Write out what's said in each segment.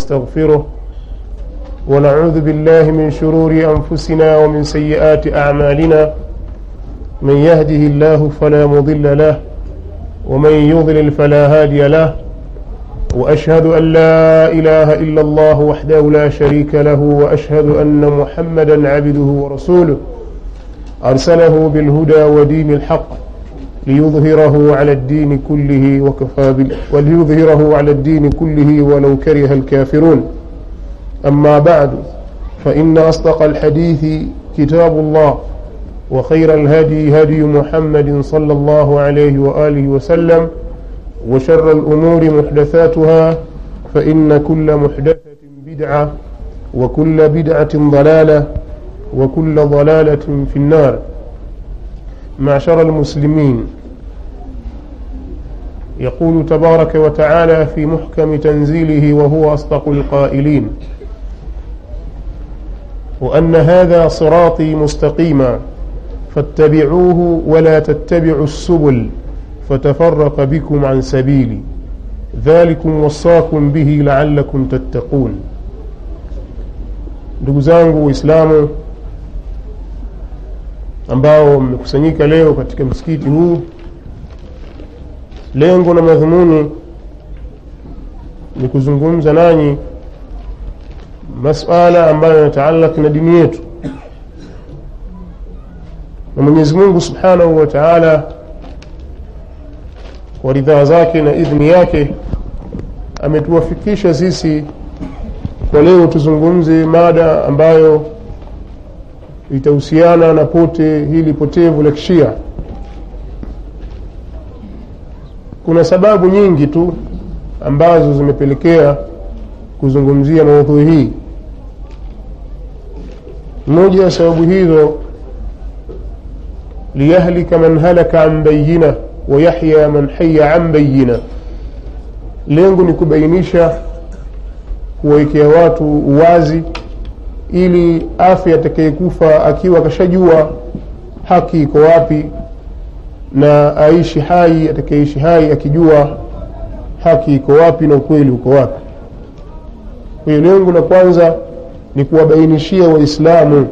ونستغفره ونعوذ بالله من شرور أنفسنا ومن سيئات أعمالنا من يهده الله فلا مضل له ومن يضلل فلا هادي له وأشهد أن لا إله إلا الله وحده لا شريك له وأشهد أن محمدا عبده ورسوله أرسله بالهدى ودين الحق ليظهره على الدين كله وكفى بال... وليظهره على الدين كله ولو كره الكافرون أما بعد فإن أصدق الحديث كتاب الله وخير الهدي هدي محمد صلى الله عليه وآله وسلم وشر الأمور محدثاتها فإن كل محدثة بدعة وكل بدعة ضلالة وكل ضلالة في النار معشر المسلمين يقول تبارك وتعالى في محكم تنزيله وهو أصدق القائلين وأن هذا صراطي مستقيما فاتبعوه ولا تتبعوا السبل فتفرق بكم عن سبيلي ذلكم وصاكم به لعلكم تتقون ndugu zangu waislamu ambao mmekusanyika leo katika msikiti huu lengo na madhumuni ni kuzungumza nanyi masala ambayo yanataalaki na dini yetu na mwenyezi mungu subhanahu wa taala kwa ridhaa zake na idhni yake ametuwafikisha sisi kwa leo tuzungumze mada ambayo itahusiana na pote hili potevu la kishia kuna sababu nyingi tu ambazo zimepelekea kuzungumzia maudhui hii moja ya sababu hizo liyahlika man halaka an bayina wayahya man haya an bayina lengo ni kubainisha kuwawekea watu uwazi ili afya atakayekufa akiwa akashajua haki iko wapi na aishi hai atakayeishi hai akijua haki iko wapi na ukweli uko wapi kwa hiyo lengo la kwanza ni kuwabainishia waislamu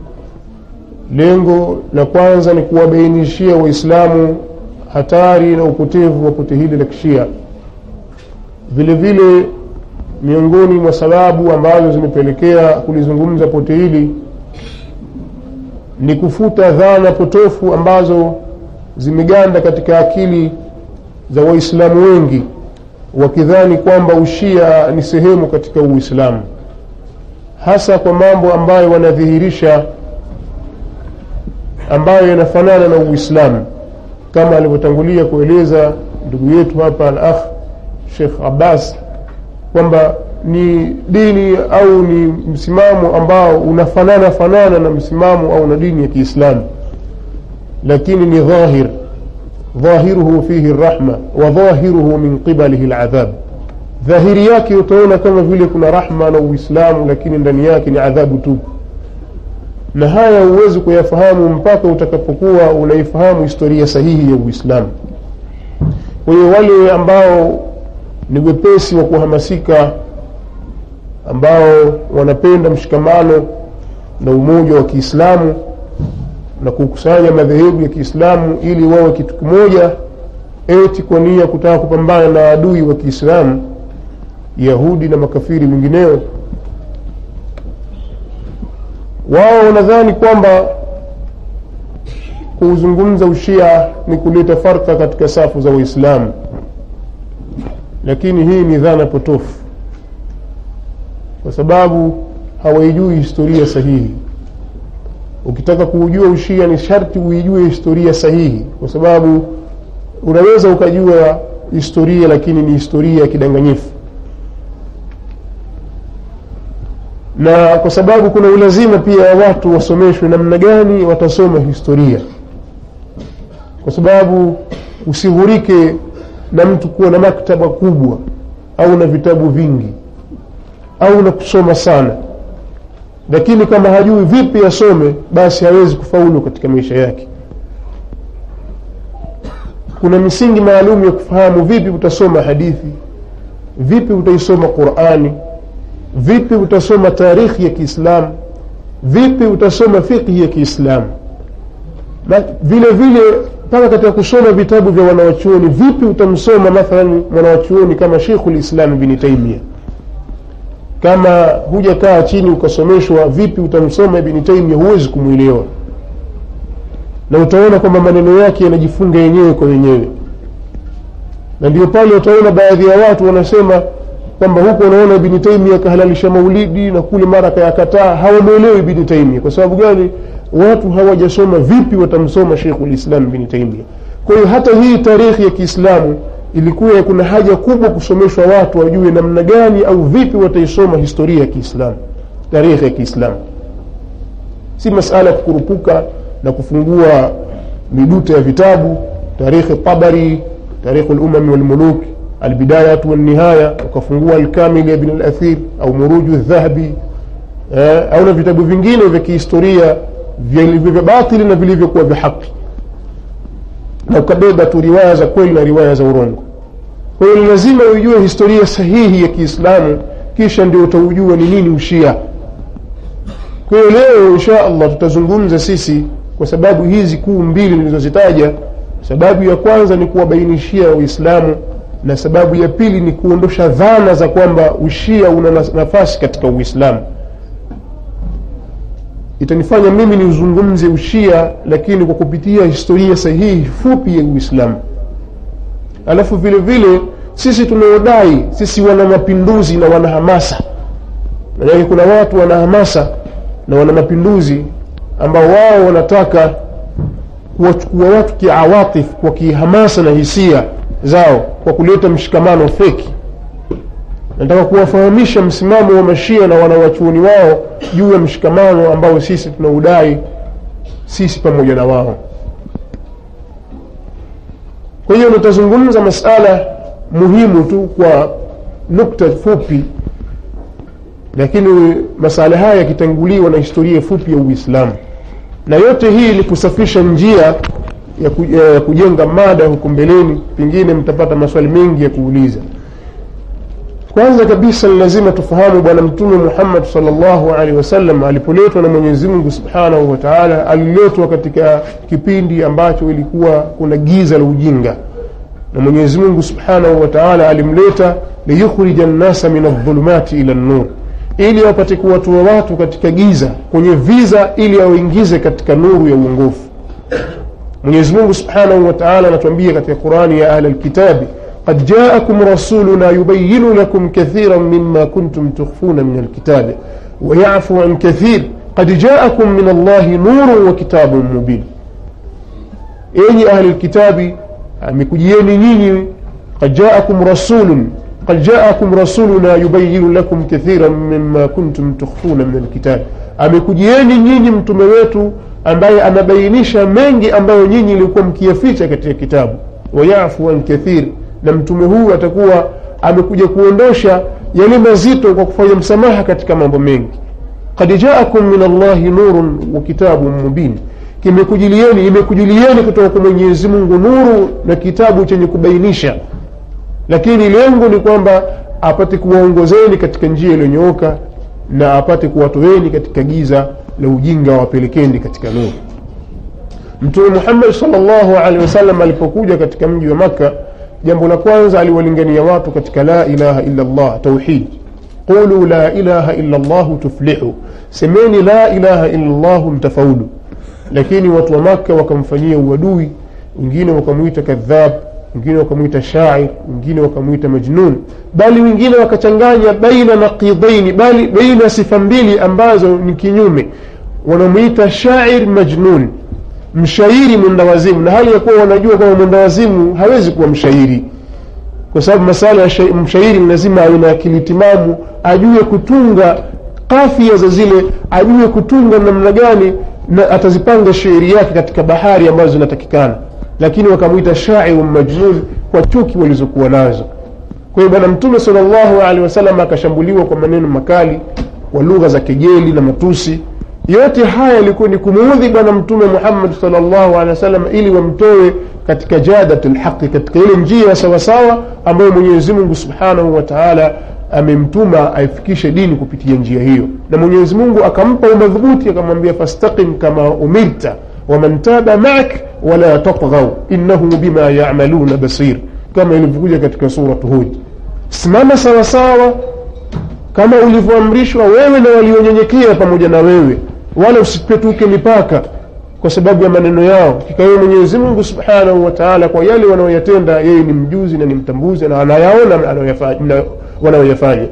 lengo la kwanza ni kuwabainishia waislamu hatari na upotevu wa pote hili la kishia vile vile miongoni mwa sababu ambazo zimepelekea kulizungumza pote hili ni kufuta dhana potofu ambazo zimeganda katika akili za waislamu wengi wakidhani kwamba ushia ni sehemu katika uislamu hasa kwa mambo ambayo wanadhihirisha ambayo yanafanana na uislamu kama alivyotangulia kueleza ndugu yetu hapa al akh shekh abbas kwamba ni dini au ni msimamo ambao unafanana fanana na msimamo au na dini ya kiislamu lakini ni dhahir dhahiruhu fihi rahma wa dhahiruhu min qibalihi ladhab dhahiri yake utaona kama vile kuna rahma na uislamu lakini ndani yake ni adhabu tu na haya huwezi kuyafahamu mpaka utakapokuwa unaifahamu historia sahihi ya uislamu kwa hiyo wale ambao ni wepesi wa kuhamasika ambao wanapenda mshikamano na umoja wa kiislamu na kukusanya madhehebu ya kiislamu ili wawe kitu kimoja eti kwa nia kutaka kupambana na adui wa kiislamu yahudi na makafiri wengineo wao wanadhani kwamba kuuzungumza ushia ni kuleta farka katika safu za waislamu lakini hii ni dhana potofu kwa sababu hawaijui historia sahihi ukitaka kuujua ushia ni sharti uijue historia sahihi kwa sababu unaweza ukajua historia lakini ni historia ya kidanganyifu na kwa sababu kuna ulazima pia wa watu wasomeshwe namna gani watasoma historia kwa sababu usighurike na mtu kuwa na maktaba kubwa au na vitabu vingi au na kusoma sana lakini kama hajui vipi asome basi hawezi kufaulu katika maisha yake kuna misingi maalum ya kufahamu vipi utasoma hadithi vipi utaisoma qurani vipi utasoma tarikhi ya kiislamu vipi utasoma fiqhi ya kiislamu na vile vile mpaka katika kusoma vitabu vya wanawachuoni vipi utamsoma mathalan mwanawachuoni kama shekhu lislam bni taimia kama hujakaa chini ukasomeshwa vipi utamsoma ibni taimia huwezi kumwelewa na utaona kwamba maneno yake yanajifunga yenyewe kwa wenyewe na ndio pale utaona baadhi ya watu wanasema kwamba huku wanaona ibni taimia akahalalisha maulidi na kule mara akayakataa hawamwelewi ibni taimia kwa sababu gani watu hawajasoma vipi watamsoma shekhu lislam ibni taimia kwa hiyo hata hii tarikhi ya kiislamu ilikuwa kuna haja kubwa kusomeshwa watu wajue namna gani au vipi wataisoma historia ya kiislamu tarikhi ya kiislamu si masala ya kukurupuka na kufungua miduta ya vitabu tarikhi tabari tarikhu lumami walmuluk albidayatu walnihaya ukafungua alkamil ya ibn alathir au muruju dhahabi eh, au na vitabu vingine vya kihistoria vilivyo vya batili na vilivyokuwa vya haki na ukabeba tu riwaya za kweli na riwaya za urongo kwa hiyo ni lazima uijue historia sahihi ya kiislamu kisha ndio utaujua ni nini ushia kwa hiyo leo insha allah tutazungumza sisi kwa sababu hizi kuu mbili nilizozitaja sababu ya kwanza ni kuwabainishia waislamu na sababu ya pili ni kuondosha dhana za kwamba ushia una nafasi katika uislamu itanifanya mimi niuzungumze ushia lakini kwa kupitia historia sahihi fupi ya uislamu alafu vile vile sisi tunaodai sisi wana mapinduzi na wana hamasa manake kuna watu wana hamasa na wana mapinduzi ambao wao wanataka kuwachukua watu kiawatif kwa kihamasa na hisia zao kwa kuleta mshikamano feki nataka kuwafahamisha msimamo wa mashia na wanawachuoni wao juu ya mshikamano ambao sisi tunaudai sisi pamoja na wao kwa hiyo nitazungumza masala muhimu tu kwa nukta fupi lakini masala haya yakitanguliwa na historia fupi ya uislamu na yote hii ni kusafisha njia ya, ku, ya kujenga mada huku mbeleni pengine mtapata maswali mengi ya kuuliza kwanza kabisa ni lazima tufahamu bwana mtume muhammad salllahu alehi wasallam alipoletwa na mwenyezi mungu subhanahu wa taala aliletwa katika kipindi ambacho ilikuwa kuna giza la ujinga na mwenyezi mungu subhanahu wa taala alimleta liyukhrija nnasa min aldhulumati ila nnur ili wapate kuwatoa watu katika giza kwenye viza ili awaingize katika nuru ya uongofu mwenyezi mungu subhanahu wa taala anatuambia katika qurani ya ahla lkitabi قد جاءكم رسولنا يبين لكم كثيرا مما كنتم تخفون من الكتاب ويعفو عن كثير قد جاءكم من الله نور وكتاب مبين enyi ahli lkitabi amekujieni nyinyi qad jaakum rasulun qad jaakum rasuluna yubayinu lakum kathiran mima kuntum tukhfuna min alkitabi amekujieni nyinyi mtume wetu ambaye anabainisha mengi ambayo nyinyi ilikuwa mkiyaficha katika kitabu wayafu an kathir na mtume huu atakuwa amekuja kuondosha yale mazito kwa kufanya msamaha katika mambo mengi kad jaakum min allahi nurun wa kitabun mubin kimekujilieni imekujilieni kutoka kwa mwenyezi mungu nuru na kitabu chenye kubainisha lakini lengo ni kwamba apate kuwaongozeni katika njia iliyonyooka na apate kuwatoeni katika giza la ujinga wapelekeni katika nuru mtume muhammadi sal llahu alehi wasallam alipokuja katika mji wa makka jambo la kwanza aliwalingania watu katika la ilaha illa llah tauhid qulu la ilaha illa llahu tuflihu semeni la ilaha illa llahu mtafaulu lakini watu wa makka wakamfanyia uadui wengine wakamwita kadhab wengine wakamwita shair wengine wakamwita majnun bali wengine wakachanganya baina naqidaini bali baina sifa mbili ambazo ni kinyume wanamwita shair majnun mshairi mwendawazimu na hali ya kuwa wanajua kwamba mwendawazimu hawezi kuwa mshairi kwa sababu masala ya mshairi lazima awe na akili timamu ajue kutunga kafia za zile ajue kutunga namna gani na atazipanga shairi yake katika bahari ambazo zinatakikana lakini wakamwita shairu majnun kwa chuki walizokuwa nazo kwa hiyo bwana mtume salllahu alehi wasallam akashambuliwa kwa maneno makali kwa lugha za kejeli na matusi yote haya yalikuwa ni kumuudhi bwana mtume muhammad salllahu alehi wasallam ili wamtoe katika jadat lhaqi katika ile njia ya sawasawa ambayo mwenyezi mungu subhanahu wa taala amemtuma aifikishe dini kupitia njia hiyo na mwenyezi mungu akampa umadhubuti akamwambia fastaqim kama umirta waman taba maak wala tatghau innahu bima yamaluna basir kama ilivyokuja katika suratu hud simama sawasawa kama ulivyoamrishwa wewe na walionyenyekea pamoja na wewe wala usipetuke mipaka kwa sababu ya maneno yao kikawe mwenyezi mungu subhanahu wa taala kwa yale wanaoyatenda yeye ni mjuzi na ni mtambuzi na anayaona wanayoyafanya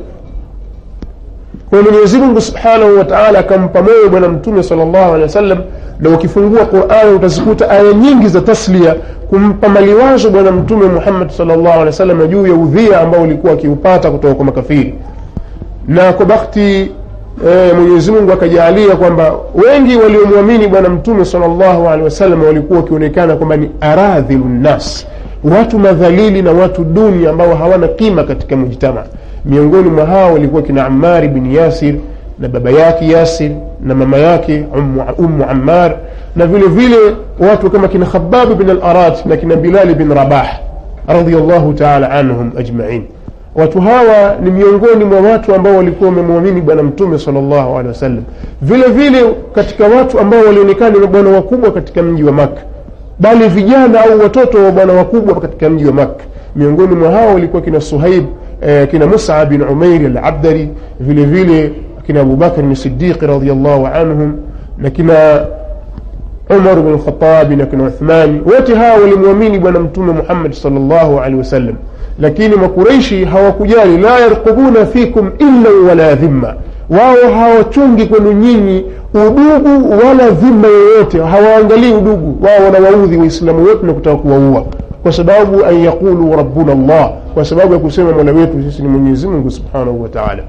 kwa mwenyezi mungu subhanahu wa taala akampa moyo bwana mtume sal llahu alehi wa sallam na ukifungua qurani utazikuta aya nyingi za taslia kumpa maliwazo bwana mtume muhammad sal llahu alehi wa sallam juu ya udhia ambao ulikuwa akiupata kutoka kwa makafiri na kwa bakti e, mwenyezi mungu akajaalia kwamba wengi waliomwamini bwana mtume sal llahu alehi wasallam walikuwa wakionekana kwamba ni aradhilu nnas watu madhalili na watu duni ambao hawana qima katika mujtama miongoni mwa hao walikuwa kina amari bin yasir na baba yake yasir na mama yake ummu ammar na vile vile watu kama kina khababu bin alarat na kina bilali bin rabah radiallahu taala anhum ajmain watu hawa ni miongoni mwa watu ambao walikuwa wamemwamini bwana mtume salllahu alehi wasallam vile vile katika watu ambao walionekana ni bwana wakubwa katika mji wa makka bali vijana au watoto wa bwana wakubwa katika mji wa makka miongoni mwa hao walikuwa kina suhaib eh, kina musa bin umairi alabdari vile vile kina abubakrin sidiqi radiallahu anhum na kina umar bn lkhatabi na kina uthmani wote hawa walimwamini bwana mtume muhammad salllahu alehi wasallam lakini makureishi hawakujali la yarqubuna fikum illa wala dhimma wao hawachungi kwenu nyinyi udugu wala dhima yoyote hawaangalii udugu wao wanawaudhi waislamu wote na kutaka kuwaua kwa sababu an yaqulu rabbuna llah kwa sababu ya kusema mola wetu sisi ni mwenyezi mungu subhanahu wa taala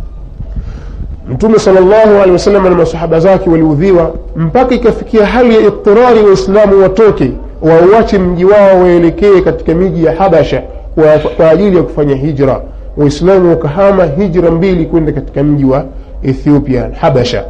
mtume sal llahu alehi wasallam na masahaba zake waliudhiwa mpaka ikafikia hali ya idtirari waislamu watoke wauache mji wao waelekee katika miji ya habasha kwa, kwa ajili ya kufanya hijra waislamu wakahama hijra mbili kwenda katika mji wa ethiopia habasha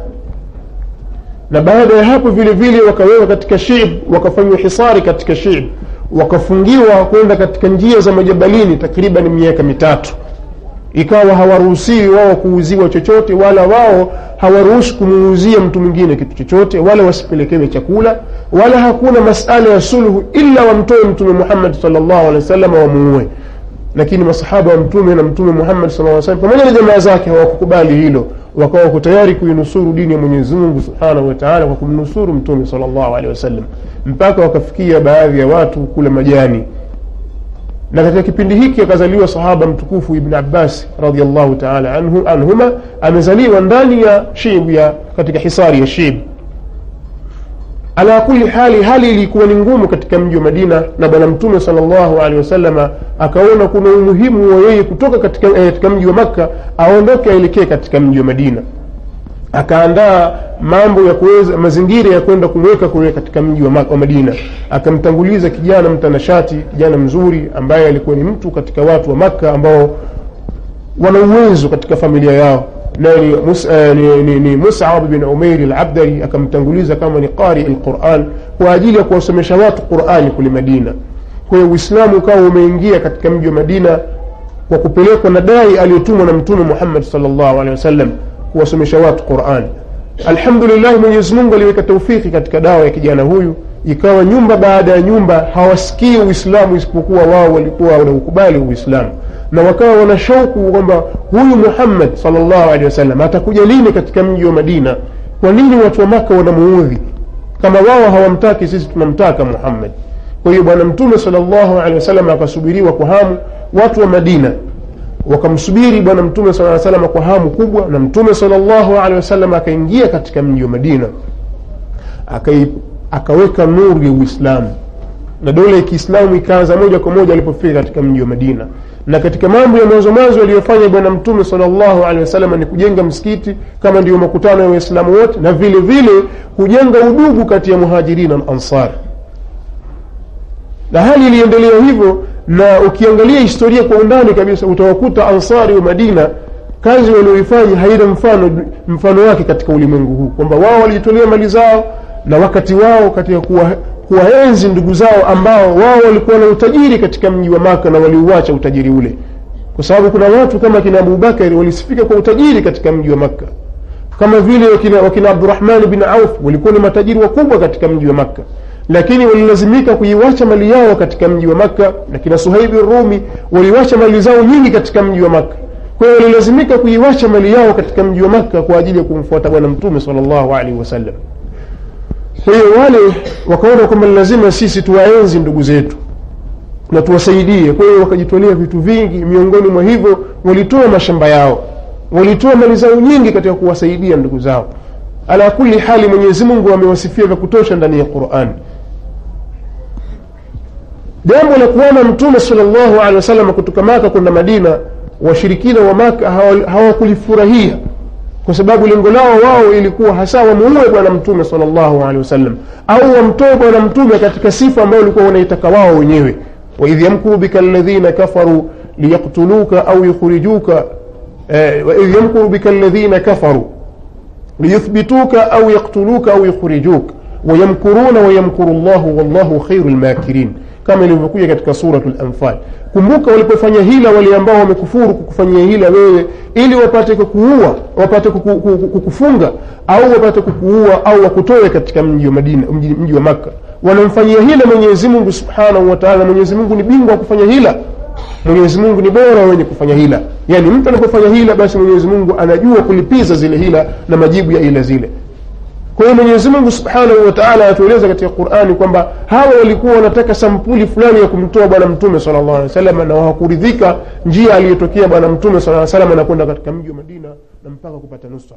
na baada ya hapo vile vile wakawekwa katika shib wakafanywa hisari katika shib wakafungiwa kwenda katika njia za majabalini takriban miaka mitatu ikawa hawaruhusiwi wao kuuziwa chochote wala wao hawaruhusi kumuuzia mtu mwingine kitu chochote wala wasipelekewe chakula wala hakuna masala ya sulhu ila wamtoe mtume muhammad salllahu alehi wasallam wamuue lakini masahaba wa mtume na mtume muhammad saa salam pamoja na jamaa zake hawakukubali hilo wakawa wako tayari kuinusuru dini ya mwenyezi mungu subhanahu wataala kwa kumnusuru mtume salllahu alehi wasallam mpaka wakafikia baadhi ya watu kula majani na katika kipindi hiki akazaliwa sahaba mtukufu ibn abbas radiallahu taala anhu, anhuma amezaliwa ndani ya shib ya katika hisari ya shib ala kuli hali hali ilikuwa ni ngumu katika mji wa madina na bwana mtume sal llahu alehi wasalama akaona kuna umuhimu wa yeye kutoka katika, eh, katika mji wa makka aondoke aelekee katika mji wa madina akaandaa mambo ya kuweza mazingira ya kwenda kumweka kule katika mji wa, wa madina akamtanguliza kijana mtanashati kijana mzuri ambaye alikuwa ni mtu katika watu wa makka ambao wana uwezo katika familia yao naye ni, mus, uh, ni, ni, ni musab bin umairi alabdari akamtanguliza kama ni qari lquran kwa ajili ya kuwasomesha watu qurani kule madina kwa hiyo uislamu ukawa umeingia katika mji wa madina kwa kupelekwa na dai aliyotumwa na mtume muhammad salllahu alehi wasallam kuwasomesha watu qurani alhamdulillahi mwenyezimungu aliweka taufiki katika dawa ya kijana huyu ikawa nyumba baada ya nyumba hawasikii uislamu isipokuwa wao walikuwa wanaukubali uislamu na wakawa wana shauku kwamba huyu muhammad salllahu alehi wasallam atakuja lini katika mji wa madina kwa nini watu wa maka wanamuudhi kama wao hawamtaki sisi tunamtaka muhammad kwa hiyo bwana mtume salllahu alehi wasallam akasubiriwa kwa hamu watu wa madina wakamsubiri bwana mtume saa salama kwa hamu kubwa na mtume salllahu alehi wasallam akaingia katika mji wa madina Akai, akaweka nuru ya uislamu na dola ya kiislamu ikaanza moja kwa moja alipofika katika mji wa madina na katika mambo ya mwanzo mwanzo aliyofanya bwana mtume salllahu alehi wasallam ni kujenga msikiti kama ndiyo makutano ya waislamu wote na vile vile kujenga udugu kati ya muhajirina na ansar na hali iliendelea hivyo na ukiangalia historia kwa undani kabisa utawakuta ansari wa madina kazi walioifanya haina mfano mfano wake katika ulimwengu huu kwamba wao walijitolea mali zao na wakati wao katika kuwa kuwaenzi ndugu zao ambao wao walikuwa na utajiri katika mji wa maka na waliuacha utajiri ule kwa sababu kuna watu kama kina abubakari walisifika kwa utajiri katika mji wa makka kama vile wakina, wakina abdurahmani bin auf walikuwa ni matajiri wakubwa katika mji wa makka lakini walilazimika kuiwacha mali yao katika mji wa makka na kina suhaibi rumi waliwacha mali zao nyingi katika mji wa makka kwa hiyo walilazimika kuiwacha mali yao katika mji wa makka kwa ajili ya kumfuata bwana mtume sal llahu alaihi wasallam kwa hiyo wale wakaona kwamba lazima sisi tuwaenzi ndugu zetu na tuwasaidie kwa hiyo wakajitolea vitu vingi miongoni mwa hivyo walitoa mashamba yao walitoa mali zao nyingi katika kuwasaidia ndugu zao ala kuli hali mwenyezi mungu amewasifia vya kutosha ndani ya quran jambo la kuona mtume salllahu alehi wasallam kutoka maka kwenda madina washirikina wa maka hawakulifurahia hawa kwa sababu lengo lao wao ilikuwa hasa wamuue bwana mtume salllahu alehi wasallam au wamtoe bwana mtume katika sifa ambayo walikuwa wanaitaka wao wenyewe waidh yamkuru bika ladhina kafaru liyaktuluka au yukhrijuka waidh yamkuru bika ladhina kafaru liyuthbituka au yaktuluka au yukhrijuka wayamkuruna wayamkuru llahu wallahu khairu lmakirin kama ilivyokuja katika suratu lanfal kumbuka walipofanya hila wale ambao wamekufuru kukufanyia hila wewe ili wapate kukuua wapate kuku, kuku, kukufunga au wapate kukuua au wakutoe katika mji wa madina mji, mji wa makka wanamfanyia hila mwenyezi mungu subhanahu wataala mwenyezi mungu ni bingwa wa kufanya hila mwenyezi mungu ni bora wenye kufanya hila yaani mtu anapofanya hila basi mwenyezi mungu anajua kulipiza zile hila na majibu ya hila zile kwa hiyo mwenyezi mungu subhanahu wataala anatueleza katika qurani kwamba hawa walikuwa wanataka sampuli fulani ya kumtoa bwana mtume sala llahu alehi wasallam na hawakuridhika njia aliyotokea bwana mtume sala salam na kwenda katika mji wa madina na mpaka kupata nusra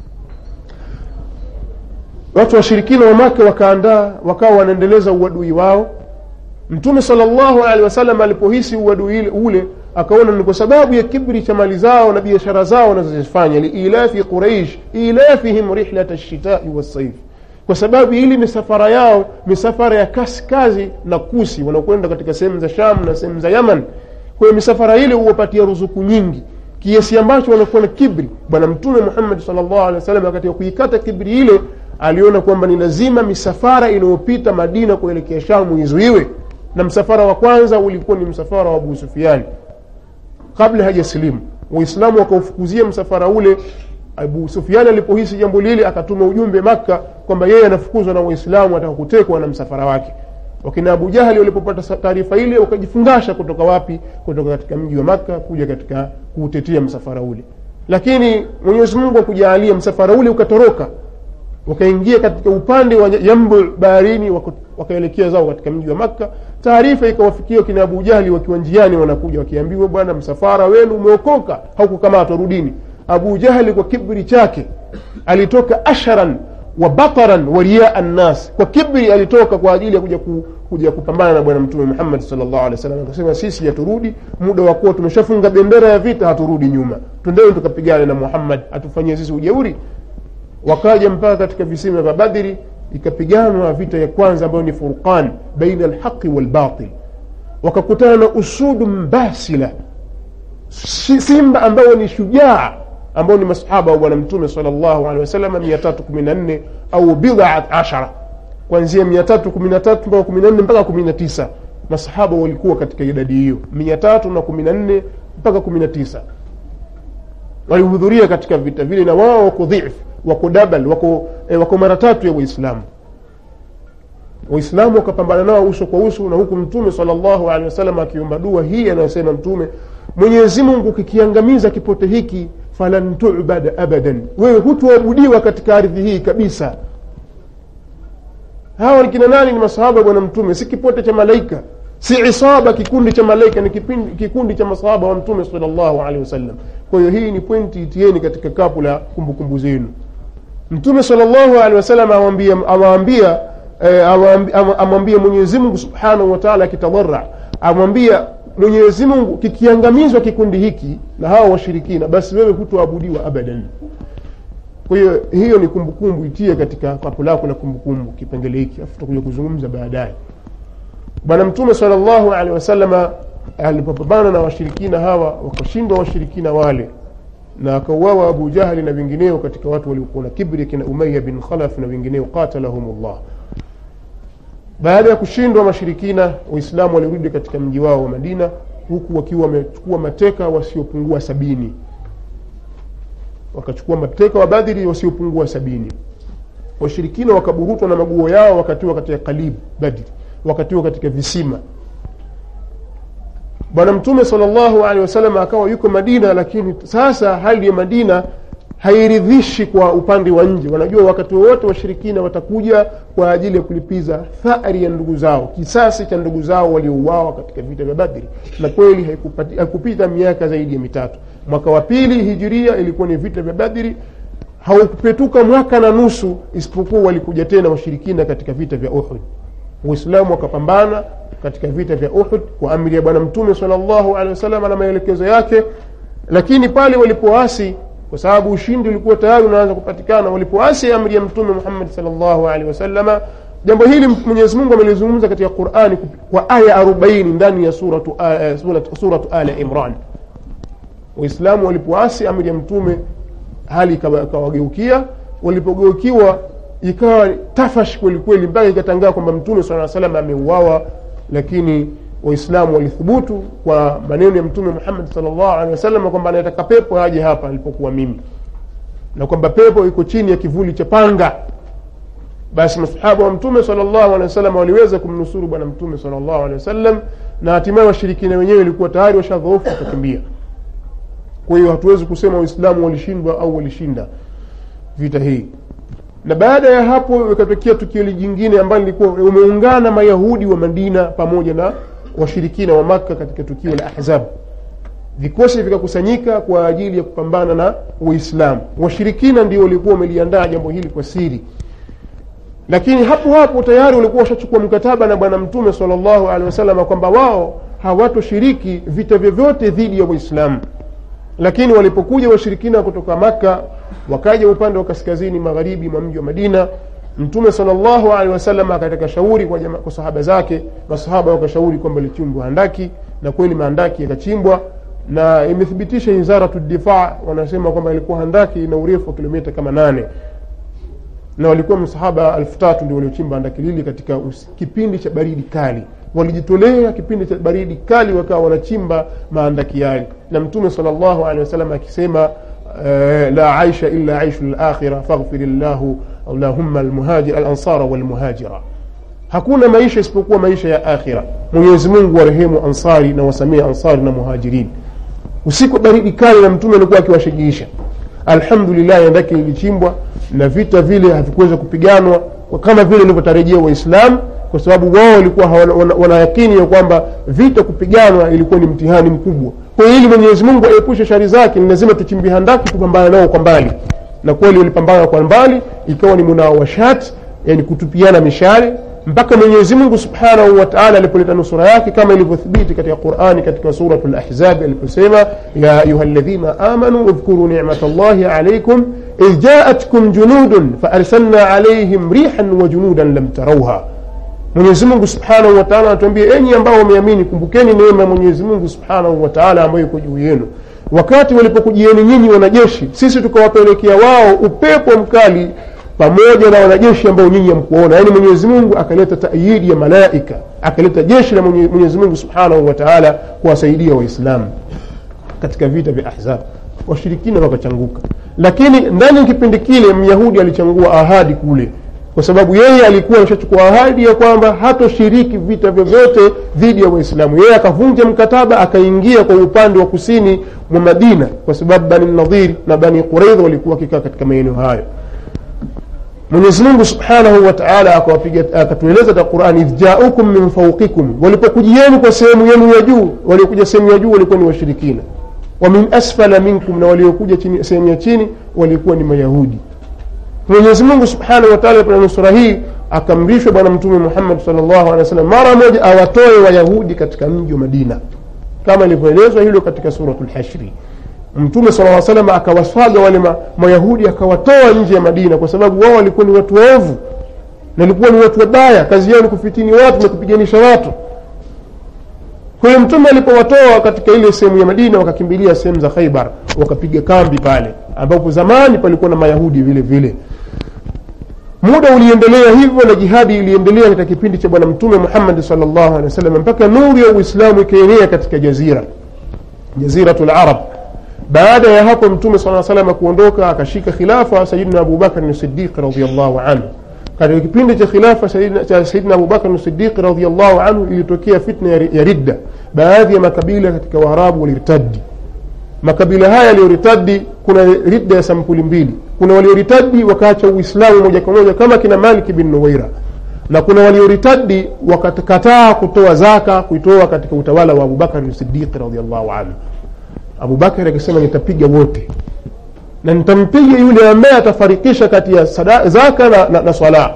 watu washirikina wa maka wakaandaa wakawa wanaendeleza uadui wao mtume salllahu alehi wasallam alipohisi uadui ule akaona ni kwa sababu ya kibri cha mali zao na biashara zao wanazozifanya liilafi quraish ilafihim rihlat lshitai wassaif kwa sababu ili misafara yao misafara ya kaskazi na kusi wanakwenda katika sehemu za sham na sehemu za yaman kwa hiyo misafara ile huwapatia ruzuku nyingi kiasi ambacho wanakuwa na kibri bwana mtume muhammadi salllahu alehi wasallam katika kuikata kibri ile aliona kwamba ni lazima misafara inayopita madina kuelekea shamu izuiwe na msafara wa kwanza ulikuwa ni msafara wa abu sufiani kabla hajasilimu waislamu wakaufukuzia msafara ule abu sufiani alipohisi jambo lile akatuma ujumbe makka kwamba yeye anafukuzwa na waislamu ataka kutekwa na msafara wake wakina abu jahali walipopata taarifa ile wakajifungasha kutoka wapi kutoka katika mji wa makka kuja katika kuutetea msafara ule lakini mwenyezi mungu akujaalia msafara ule ukatoroka wakaingia katika upande wa yambu baharini wakaelekea zao katika mji wa makka taarifa ikawafikia kina abu jahli wakiwa njiani wanakuja wakiambiwa bwana msafara wenu umeokoka haukukamatwa rudini abu jahli kwa kibri chake alitoka ashran wa bataran wa riaa nnas kwa kibri alitoka kwa ajili ya kuja, ku, kuja kupambana na bwana mtume muhammad salllahu alehi wasallam akasema sisi haturudi muda wa kuwa tumeshafunga bendera ya vita haturudi nyuma twendeni tukapigane na muhammad atufanyie sisi ujeuri wakaja mpaka katika visima vya badri ikapiganwa vita ya kwanza ambayo ni furqan baina alhaqi walbatil wakakutana na usudu mbasila simba ambao ni shujaa ambao ni masahaba wa bwana mtume sal llahu alehi wasalama mia tatu kumi na nne au bidat ashara kuanzia mia tatu kumi na tatu mpaka kumi na nne mpaka kumi na tisa masahaba walikuwa katika idadi hiyo mia tatu na kumi na nne mpaka kumi na tisa walihudhuria katika vita vile na wao wako dhifu wako dabal wako, eh, wako mara tatu ya waislamu waislamu wakapambana nao uso kwa uso na huku mtume salllahu alehi wasallam akiomba dua hii anayosema mtume mwenyezi mungu kikiangamiza kipote hiki falan tubad abadan wewe hutuabudiwa katika ardhi hii kabisa hawa ni kina nani ni masahaba bwana mtume si kipote cha malaika si isaba kikundi cha malaika ni kipindi, kikundi cha masahaba wa mtume salllahu alehi wasallam kwa hiyo hii ni pointi itieni katika kapu la kumbukumbu zenu mtume salllahu alehi wasallam awaambia amwambia mwenyezi mungu subhanahu wataala akitadhara amwambia mwenyezi mungu kikiangamizwa kikundi hiki na hawa washirikina basi wewe hutoabudiwa abadan kwa hiyo hiyo ni kumbukumbu itie katika kapu lako la kumbukumbu kipengele hiki afu tutakuja kuzungumza baadaye bwana mtume salllahu alehi wasalama alipopambana na washirikina hawa wakashindwa washirikina wale na akauawa abu jahli na wengineo katika watu waliokuwa na kibri kina umaya bin khalaf na wengineo qatalahum llah baada ya kushindwa mashirikina waislamu walirudi katika mji wao wa madina huku wakiwa wamechukua mateka wasiopungua sabini wakachukua mateka wa badhiri wasiopungua sabini washirikina wakaburutwa na maguo yao wakatiwa katika kalib badri wakatiwa katika visima bwana mtume salllahu alehi wasallam akawa yuko madina lakini sasa hali ya madina hairidhishi kwa upande wa nje wanajua wakati wowote washirikina watakuja kwa ajili ya kulipiza thari ya ndugu zao kisasi cha ndugu zao waliouawa katika vita vya badri na kweli haikupati- haikupita miaka zaidi ya mitatu mwaka wa pili hijiria ilikuwa ni vita vya badri haukupetuka mwaka na nusu isipokuwa walikuja tena washirikina katika vita vya uhud uislamu wakapambana katika vita vya uhud kwa amri ya bwana mtume salllahu alehi wasallam na maelekezo yake lakini pale walipoasi kwa sababu ushindi ulikuwa tayari unaanza kupatikana walipoasi amri ya mtume muhammad salllahu alehi wasalama jambo hili mwenyezi mungu amelizungumza katika qurani kwa aya arobaini ndani ya suratu, uh, suratu, suratu ala imran waislamu walipoasi amri ya mtume hali ikawa- ikawageukia walipogeukiwa ikawa tafash kwelikweli mpaka ikatangaa kwamba mtume saa salam ameuawa lakini waislamu walithubutu kwa maneno ya mtume muhammad salllahu alehi wasallam kwamba anataka pepo aje hapa alipokuwa mimi na kwamba pepo iko chini ya kivuli cha panga basi masahaba wa mtume salllahu alehi wasallam waliweza kumnusuru bwana mtume salllahu alehi wasallam na hatimaye washirikina wenyewe ilikuwa tayari washadhoofu wakakimbia kwa hiyo hatuwezi kusema waislamu walishindwa au walishinda vita hii na baada ya hapo ikatokea tukio jingine ambalo lilikuwa umeungana mayahudi wa madina pamoja na washirikina wa makka katika tukio la ahzab vikosi vikakusanyika kwa ajili ya kupambana na uislamu washirikina ndio walikuwa wameliandaa jambo hili kwa siri lakini hapo hapo tayari walikuwa washachukua mkataba na bwana mtume salllahu alehi wasalama kwamba wao hawatoshiriki vita vyovyote dhidi ya waislamu lakini walipokuja washirikina kutoka makka wakaja upande wa kaskazini magharibi mwa mji wa madina mtume salllahu alehi wasallam akataka shauri kwa, jama, kwa sahaba zake masahaba wakashauri kwamba lichimbwa handaki na kweli mahandaki yakachimbwa na imethibitisha wizaratu difaa wanasema kwamba ilikuwa handaki ina urefu wa kilomita kama nane na walikuwa msahaba elfu tatu ndio waliochimba handaki lili katika us, kipindi cha baridi kali walijitolea kipindi cha baridi kali wakawa wanachimba maandaki yale na mtume sal llahu alehi wasallam akisema uh, la aisha illa aishu lakhira faghfir llahu allahumma alansara walmuhajira hakuna maisha isipokuwa maisha ya akhira mwenyezi mungu warehemu ansari na wasamie ansari na muhajirin usiku baridi kali na mtume alikuwa akiwashajiisha alhamdulillah andaki lilichimbwa na vita vile havikuweza kupiganwa kama vile ilivyotarajia waislamu kwa sababu wao walikuwa wanayakini wana ya kwamba vita kupiganwa ilikuwa ni mtihani mkubwa kwa hiyo ili mwenyezi mungu aepushe shari zake ni lazima tuchimbi handaki tupambane nao kwa mbali na kweli walipambana kwa mbali ikawa ni munawashat yani kutupiana mishale mpaka mwenyezi mungu subhanahu wataala alipoleta nusura yake kama ilivyothibiti katika qurani katika suratu lahzabi aliposema ya ayuha ladhina amanu udhkuru nimat llahi alaikum idh jaatkum junudun faarsalna alaihim rihan wa junudan lam tarauha mwenyezi mungu subhanahu wataala anatuambia enyi ambao wameamini kumbukeni neema ya mwenyezi mungu subhanahu wataala ambayo iko juu yenu wakati walipokujieni nyinyi wanajeshi sisi tukawapelekea wao upepo mkali pamoja na wanajeshi ambao nyinyi hamkuona yaani mwenyezi mungu akaleta taayidi ya malaika akaleta jeshi la mwenyezi mungu subhanahu wataala kuwasaidia waislamu katika vita vya ahzab washirikina wakachanguka lakini ndani ya kipindi kile myahudi alichangua ahadi kule kwa sababu yeye alikuwa ameshachukua ahadi ya kwamba hatoshiriki vita vyovyote dhidi ya waislamu yeye akavunja mkataba akaingia kwa upande wa kusini mwa madina kwa sababu bani nadhir na bani quraidha walikuwa wakikaa katika maeneo hayo mwenyezi mungu subhanahu wataala akatueleza katika qurani idh jaukum min fauqikum walipokujieni kwa sehemu yenu ya juu waliokuja sehemu ya juu walikuwa ni washirikina wa min asfala minkum na waliokuja sehemu ya chini walikuwa ni mayahudi mwenyezi mungu subhanahu wataala kwenye nusura hii akamrishwa bwana mtume muhammad salllahu alehi wa sallam mara moja awatoe wayahudi katika mji wa madina kama ilivyoelezwa hilo katika suratu lhashri mtume sala salam akawaswaga wale ma, mayahudi akawatoa nje ya madina kwa sababu wao walikuwa ni watu waovu na walikuwa ni watu wabaya kazi yao ni kufitini watu na kupiganisha watu kwa hiyo mtume alipowatoa katika ile sehemu ya madina wakakimbilia sehemu za khaibar wakapiga kambi pale ambapo zamani palikuwa na mayahudi vile vile muda uliendelea hivyo na jihadi iliendelea katika kipindi cha bwana mtume muhammadi salllahu alehi wasallam mpaka nuru ya uislamu ikaenea katika jazira jaziratu larab baada ya hapo mtume saa salama kuondoka akashika khilafa sayidina abubakari sidiqi radiallahu anhu katika kipindi cha khilafa cha sayidina abubakar sidiqi radiallahu anhu ilitokea fitna ya ridda baadhi ya makabila katika waarabu waliritadi makabila haya yaliyoritadi kuna ridda ya sampuli mbili kuna walioritadi wakaacha uislamu moja kwa moja kama kina maliki bin nuwaira na kuna walioritadi wakakataa kutoa zaka kuitoa katika utawala wa abubakari sidiqi radiallahu anhu abubakari akisema nitapiga wote na nitampiga yule ambaye atafarikisha kati ya sada, zaka na, na, na swala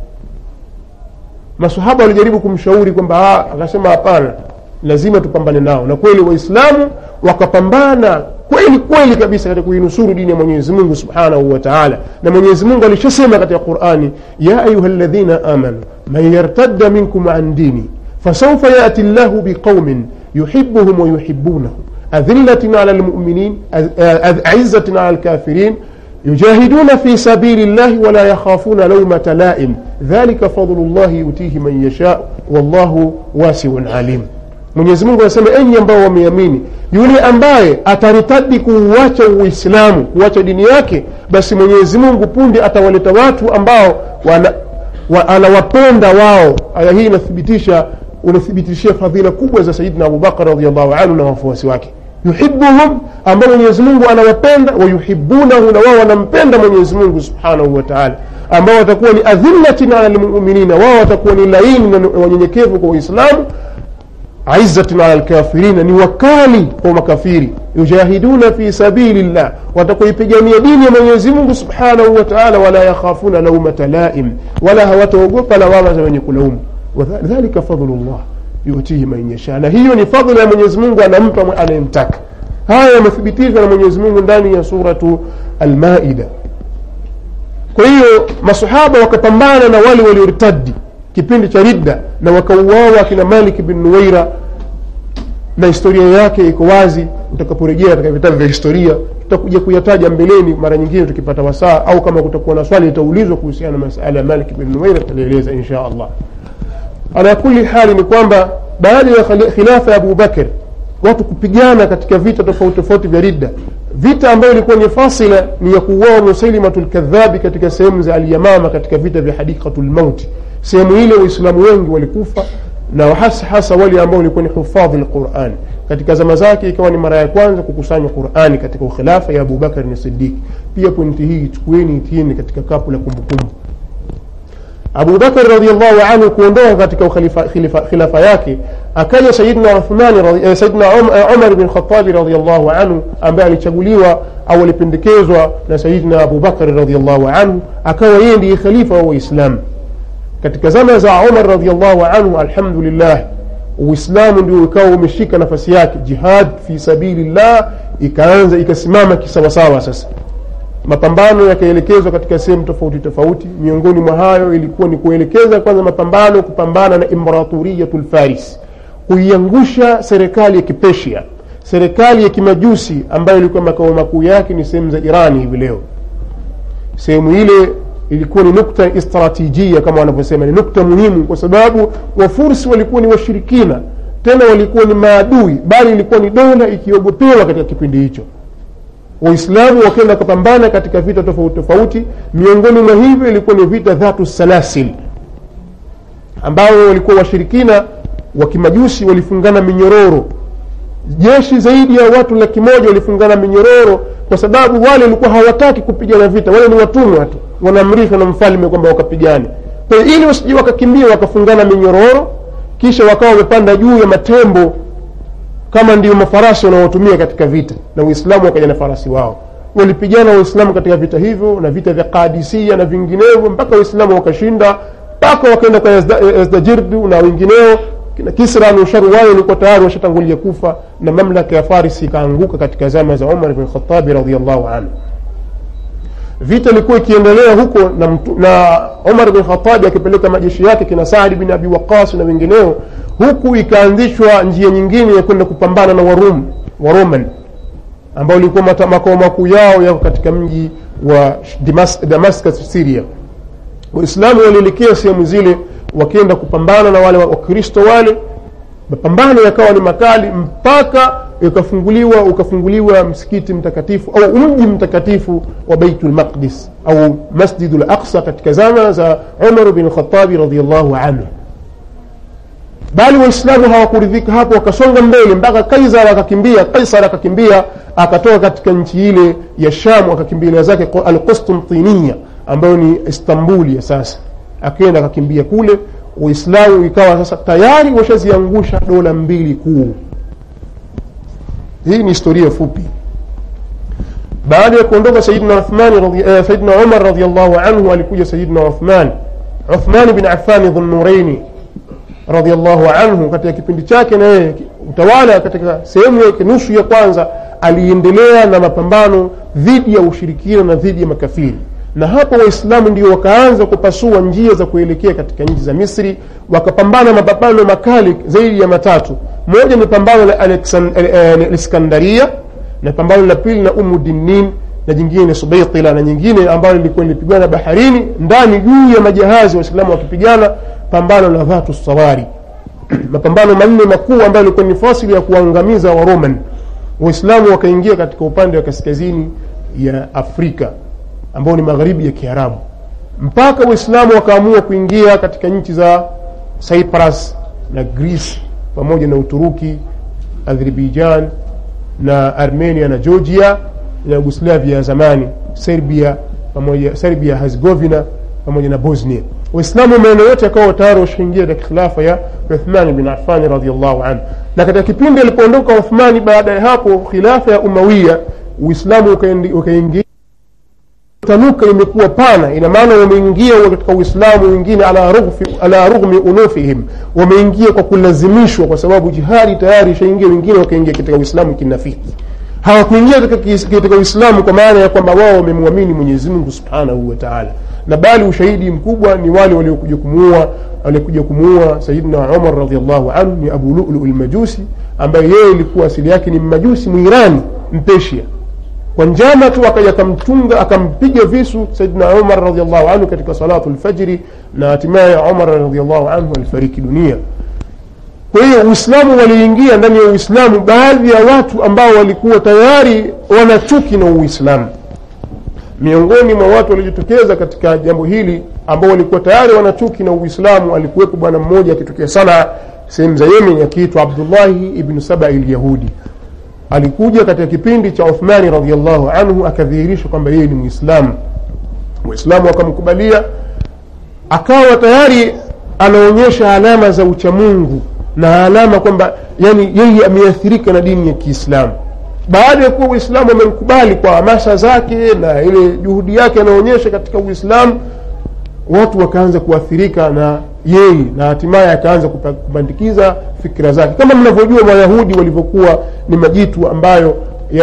masahaba walijaribu kumshauri kwamba akasema hapana lazima tupambane nao na kweli waislamu wakapambana kweli kweli kabisa katika kuinusuru dini ya mwenyezi mungu subhanahu wa taala na mwenyezi mungu alishasema katika qurani ya ayuha ladhina amanu man yartadda minkum an dini fasaufa yati llahu biqaumin yuhibuhum wayuhibunahu أذلة على المؤمنين أعزة على الكافرين يجاهدون في سبيل الله ولا يخافون لومة لائم ذلك فضل الله يؤتيه من يشاء والله واسع عليم mwenyezi mungu anasema enyi ambao wameamini yule ambaye ataritadi kuuacha uislamu kuacha dini yake basi mwenyezi mungu punde atawaleta watu ambao wana, wa, anawapenda wao aya hii inathibitisha unathibitishia fadhila kubwa za sayidina abubakar radiallahu anhu na wafuasi wake yuhibuhum ambao mwenyezi mungu anawapenda wayuhibunahu na wao wanampenda mwenyezi mungu subhanahu wa taala ambao watakuwa ni adhillatin ala lmuminina wao watakuwa ni laini na wanyenyekevu kwa waislamu aizatin ala lkafirina ni wakali kwa makafiri yujahiduna fi sabili llah watakuipigania dini ya mwenyezi mungu subhanahu wa taala wala yakhafuna laumata laim wala hawataogopa lawama za wenye kulaumu dhalika fadlu llah yutihi man yasha na hiyo ni fadhila ya mwenyezi mungu anampa anayemtaka haya yamethibitishwa na mwenyezi mungu ndani ya suratu almaida kwa hiyo masahaba wakapambana na wale waliortadi kipindi cha ridda na wakauawa akina malik bin nuwaira na historia yake iko wazi utakaporejea katika vitabu vya historia tutakuja kuyataja mbeleni mara nyingine tukipata wasaa au kama kutakuwa na swali litaulizwa kuhusiana na masala ya malik bin nuwaira tutalieleza insha allah ala kuli hali ni kwamba baada ya khilafa ya abubakar watu kupigana katika vita tofauti tofauti vya ridda vita ambayo ilikuwa ni fasila ni ya kuuawa musailimatu lkadhabi katika sehemu za alyamama katika vita vya hadikatu lmauti sehemu ile waislamu wengi walikufa na hasa hasa wale ambao walikuwa ni hufadhi lquran katika zama zake ikawa ni mara ya kwanza kukusanywa qurani katika ukhilafa ya abubakar ni sidiki pia pointi hii chukueni itieni katika kapu la kumbukumbu abubakar radiallahu anhu kuondoka katika khilafa yake akaja sayidna uthmani sayidna umar bin khatabi radiallahu anhu ambaye alichaguliwa au alipendekezwa na sayidna abubakari radiallahu anhu akawa yeye ndiye khalifa wa waislamu katika zama za umar radiallahu anhu alhamdulillah uislamu ndio ikawa umeshika nafasi yake jihad fi sabilillah ikaanza ikasimama kisawasawa sasa mapambano yakaelekezwa katika sehemu tofauti tofauti miongoni mwa hayo ilikuwa ni kuelekeza kwanza mapambano kupambana na imperaturiyatu lfaris kuiangusha serikali ya kipesia serikali ya kimajusi ambayo ilikuwa makao makuu yake ni sehemu za irani hivi leo sehemu ile ilikuwa ni nukta istratijia kama wanavyosema ni nukta muhimu kwa sababu wafursi walikuwa ni washirikina tena walikuwa ni maadui bali ilikuwa ni dola ikiogopewa katika kipindi hicho waislamu wakenda kupambana katika vita tofauti tofauti miongoni mwa hivyo ilikuwa ni vita dhatu salasil ambao walikuwa washirikina wa kimajusi walifungana minyororo jeshi zaidi ya watu laki moja walifungana minyororo kwa sababu wale walikuwa hawataki kupigana vita wale ni watumwa tu wanaamrishwa na mfalme kwamba wakapigane kwa hiyo ili wasije wakakimbia wakafungana minyororo kisha wakawa wamepanda juu ya matembo kama ndio mafarasi wanaotumia katika vita na uislamu wakaja na farasi wao walipigana waislamu katika vita hivyo na vita vya kadisia na vinginevyo mpaka waislamu wakashinda mpaka wakaenda kwa yazdajirdu na wengineo na kisra nusharu wao walikuwa tayari washatangulia kufa na mamlaka ya farisi ikaanguka katika zama za umar bn khatabi radiallahu anhu vita ilikuwa ikiendelea huko na, mtu, na umar bin khatabi akipeleka majeshi yake kina saadi bin abi waqas na wengineo huku ikaanzishwa njia nyingine ya kwenda kupambana na warum waroman ambao ilikuwa makao makuu yao yako katika mji wa Damascus syria waislamu walielekea sehemu zile wakienda kupambana na wale wakristo wale mapambano yakawa ni makali mpaka ukafunguliwa ukafunguliwa msikiti mtakatifu au mji mtakatifu wa baitul maqdis au masjidul aqsa katika zama za umar bin khatabi radiallahu anhu bali waislamu hawakuridhika hapo wakasonga mbele mpaka kaisar akakimbia kaisar akakimbia akatoka katika nchi ile ya sham akakimbilia zake alqustintiniya ambayo ni istanbuli ya sasa akaenda akakimbia kule waislamu ikawa sasa tayari washaziangusha dola mbili kuu hii ni historia fupi baada ya kuondoka sayidina uthmani uh, sayidina umar radiallahu anhu alikuja sayidina uthman uthmani bin afani dhunuraini radiallahu anhu katika kipindi chake na yeye utawala katika sehemu yake nusu ya kwanza aliendelea na mapambano dhidi ya ushirikina na dhidi ya makafiri na hapo waislamu ndio wakaanza kupasua njia za kuelekea katika nchi za misri wakapambana mapambano makali zaidi ya matatu moja ni pambano la aliskandaria na pambano la pili na umudinin na jingine ni subaitila na nyingine ambayo lilikuwa lilipigana baharini ndani juu ya majahazi waislamu wakipigana pambano la dhatu sawari mapambano manne makuu ambayo ilikuwa ni fasili ya kuangamiza waroman waislamu wakaingia katika upande wa kaskazini ya afrika ambao ni magharibi ya kiarabu mpaka waislamu wakaamua kuingia katika nchi za cyprus na greece pamoja na uturuki azerbaijan na armenia na georgia na yugoslavia ya zamani serbia pamoja serbia herzegovina pamoja na bosnia waislamu maeneo yote yakawa tayari washaingia katika khilafa ya uthmani bin afani radiallahu anhu na katika kipindi alipoondoka uthmani baada ya hapo khilafa ya umawia uislamu ukaingia tanuka imekuwa pana ina maana wameingia katika uislamu wengine ala, rughfi, ala rughmi unufihim wameingia kwa kulazimishwa kwa sababu jihadi tayari ishaingia wengine wakaingia katika uislamu kinafiki hawakuingia katika uislamu kwa maana ya kwamba wao wamemwamini mwenyezi mungu subhanahu wa taala na bali ushahidi mkubwa ni wale waliokuja kumuua waliokuja kumuua sayidina umar radiallahu anhu ni abu lulu lmajusi ambaye yeye ilikuwa asili yake ni mmajusi mwirani mpeshia kwa njama tu akaja akamtunga akampiga visu saidina umar radiallahu anhu katika salatu lfajiri na hatimaye umar radiallahu anhu alifariki dunia kwa hiyo uislamu waliingia ndani ya uislamu baadhi ya watu ambao walikuwa tayari wana chuki na uislamu miongoni mwa watu waliojitokeza katika jambo hili ambao walikuwa tayari wana chuki na uislamu alikuwepo bwana mmoja akitokea sana sehemu za yemen akiitwa abdullahi ibnu saba ilyahudi alikuja katika kipindi cha uthmani radiallahu anhu akadhihirisha kwamba yeye ni mwislamu waislamu wakamkubalia akawa tayari anaonyesha alama za uchamungu na alama kwamba yani yeye ameathirika na dini ya kiislamu baada ya kuwa uislamu amemkubali kwa hamasa zake na ile juhudi yake anaonyesha katika uislamu watu wakaanza kuathirika na yeye na hatimaye akaanza kubandikiza fikira zake kama mnavyojua wayahudi walivyokuwa ni majitu ambayo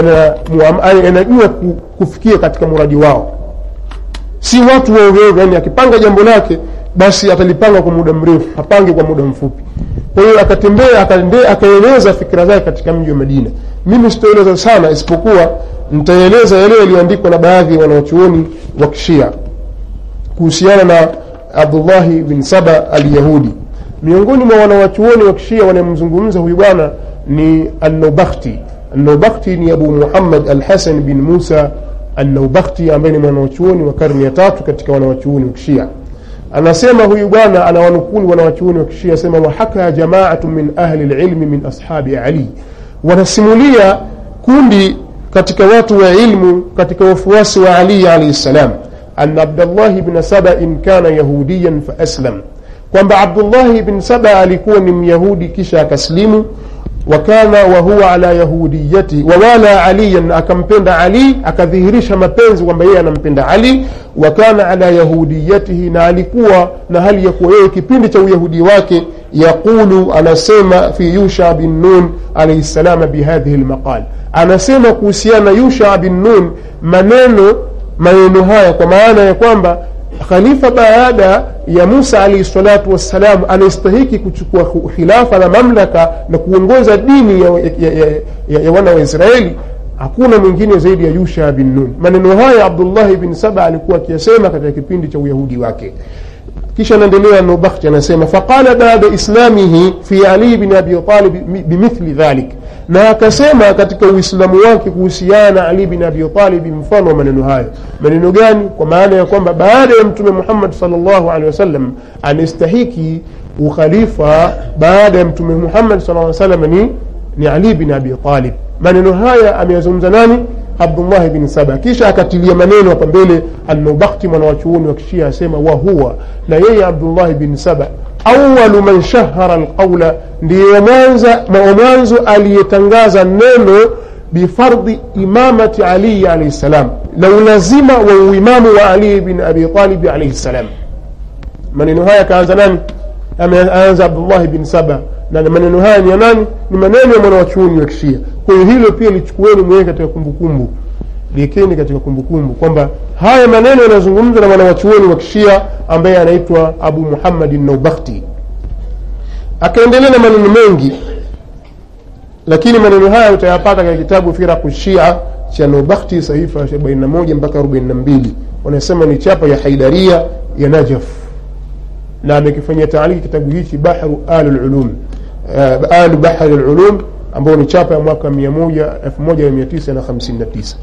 yanajua kufikia katika muradi wao si watu waovyoovyo yani akipanga jambo lake basi atalipanga kwa muda mrefu hapange kwa muda mfupi kwa hiyo akatembea akaeleza fikira zake katika mji wa madina mimi sitaeleza sana isipokuwa nitaeleza yale yaliyoandikwa na baadhi ya wanawachuoni wa kishia kuhusiana na abdullahi bin saba alyahudi miongoni mwa wanawachuoni wa kishia wanayemzungumza huyu bwana ni annaubakti annaubakti ni abu muhammad alhasan bin musa annaubakti ambaye ni mwanawachuoni wa karne ya tatu katika wanawachuoni wa kishia anasema huyu bwana anawanukuni wanawachuoni wa kishia asema wahaka jamaatu min ahli lilmi min ashabi ali wanasimulia kundi katika watu wa ilmu katika wafuasi wa ali alaihi ssalam أن عبد الله بن سبأ كان يهوديا فأسلم kwamba abdullahi bn saba alikuwa ni myahudi kisha akaslimu wakana wahuwa ala yahudiyati wawala aliyan akampenda ali akadhihirisha mapenzi kwamba yeye anampenda ali wakana ala yahudiyatihi na alikuwa na hali ya kuwa yeye kipindi cha uyahudi wake yaqulu anasema fi yusha bin nun alaihi salama bihadhihi lmaqal anasema kuhusiana yusha bin nun maneno maneno haya kwa maana ya kwamba khalifa baada ya musa alaihi salatu wassalam anastahiki kuchukua khilafa na mamlaka na kuongoza dini ya, ya, ya, ya, ya wana wa israeli hakuna mwingine zaidi ya yusha bin nun maneno haya abdullahi bin saba alikuwa akiyasema katika kipindi cha uyahudi wake kisha anaendelea nubakhti anasema faqala baada islamihi fi ali bin abi talib bimithli dhalik na akasema katika uislamu wake kuhusiana ali bin abi talib mfano wa maneno hayo maneno gani kwa maana ya kwamba baada ya mtume muhammad salllahu alehi wasallam anastahiki ukhalifa baada ya mtume muhammad saa salam ni, ni ali bin abi talib maneno haya ameyazungumza nani abdullahi bin saba kisha akatilia maneno hapa mbele alnubakti mwanawachuoni wa kishia asema wahuwa na yeye abdullahi bin saba awalu man shahara alqaula ndiye mwanzo aliyetangaza neno bifardhi imamati aliyi alaihi ssalam na ulazima wa uimamu wa ali bin abi talibi alaihi ssalam maneno haya akaanza nani ameanza abdullahi bin saba na maneno haya ni ya nani ni maneno ya mwanawachuoni wa kishia kwa hiyo hilo pia lichukueni mwenyewe katika kumbukumbu liekeni katika kumbukumbu kwamba haya maneno yanazungumzwa na mwanawachuoni wa kishia ambaye anaitwa abu muhammadi naubakhti akaendelea na maneno mengi lakini maneno haya utayapata katika kitabu firaku shia cha naubakhti sahifa 41 mpaka 42 wanasema ni chapa ya haidaria ya najaf na amekifanyia taaliki kitabu hichi bahru al lulum uh, alu bahri lulum ambao ni chapa ya mwaka 1959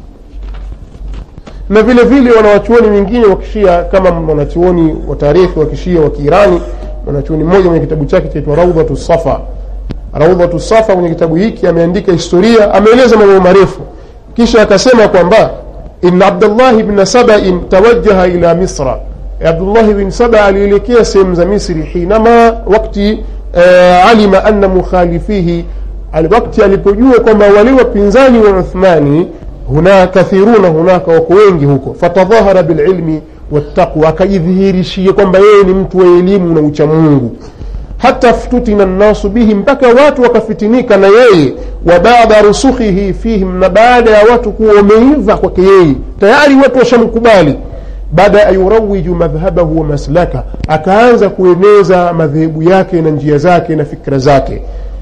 na vile vile wanawachuoni wengine wa kishia kama mwanachuoni wa taarikhi wa kishia wa kiirani mwanachuoni mmoja mwenye kitabu chake chaitwa raudhatu safa raudhatu safa kwenye kitabu hiki ameandika historia ameeleza mambo marefu kisha akasema kwamba in abdullahi bna sabain tawajaha ila misra abdullahi bin saba alielekea sehemu za misri hinama wakti uh, alima anna mukhalifihi wakti alipojua kwamba wale wapinzani wa uthmani huna kathiruna hunaka wako wengi huko fatadhahara bililmi wattaqwa akajidhihirishia kwamba yeye ni mtu wa elimu na uchamungu hata ftutina nnasu bihi mpaka watu wakafitinika na yeye wa baada rusukhihi fihim na baada ya watu kuwa wameiva kwake yeye tayari watu washamkubali baada an yurawiju madhhabahu wa maslaka akaanza kueneza madhehebu yake na njia zake na fikra zake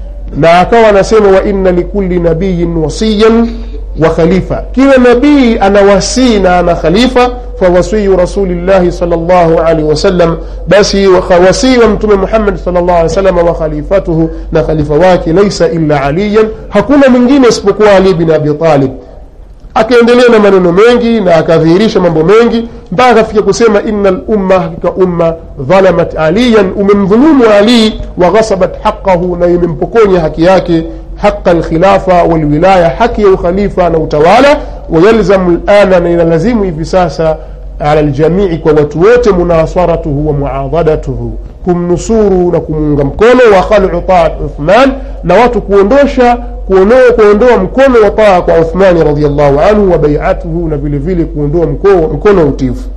na akawa anasema wa inna likuli nabiyin wasiyan wa khalifa kila nabii ana wasii na ana khalifa fawasiyu rasulillahi sal llahu alaihi wasallam basi wasii wa mtume muhammadi sal llahu alih wasallam wa khalifatuhu na khalifa wake laisa illa aliyan hakuna mwingine isipokuwa ali bin abi talib akaendelea na maneno mengi na akadhihirisha mambo mengi mpaka akafikia kusema ina lumma hakika umma dhalamat aliyan umemdhulumu ali wa ghasabat haqahu na imempokonya haki yake haqa lkhilafa walwilaya haki ya ukhalifa na utawala wayalzamu lana na inalazimu hivi sasa ala ljamii kwa watu wote munasaratuhu wa muadadatuhu kumnusuru na kumuunga mkono wa khalu taat uthman na watu kuondosha kuondoa, kuondoa mkono wa taa kwa uthmani radiallahu anhu wa baiatuhu na vile vile kuondoa mkono wa utifu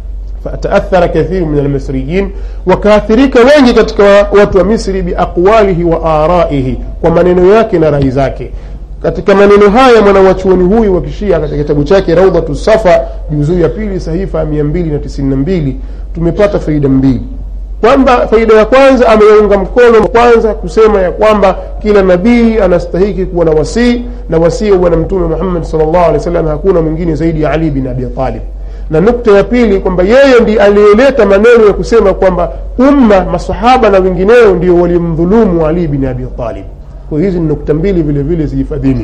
fataathara kathiru min almisriyin wakaathirika wengi katika watu wa misri biaqwalihi wa araihi kwa maneno yake na rai zake katika maneno haya mwanawachuoni huyu wa kishia katika kitabu chake raudhatu safa juzuu ya pili sahifa ya mia mbili na tisini na mbili tumepata faida mbili kwamba faida ya kwanza ameunga mkono kwanza kusema ya kwamba kila nabii anastahiki kuwa na wasii na wasii wa bwana mtume muhammad salllahu alehi wa sallam hakuna mwingine zaidi ya ali bin abi talib na nukta ya pili kwamba yeye ndi aliyeleta maneno ya kusema kwamba umma masahaba na wengineo ndio walimdhulumu ali bin abi talib kwa hizi ni nukta mbili vile vile zihifadhini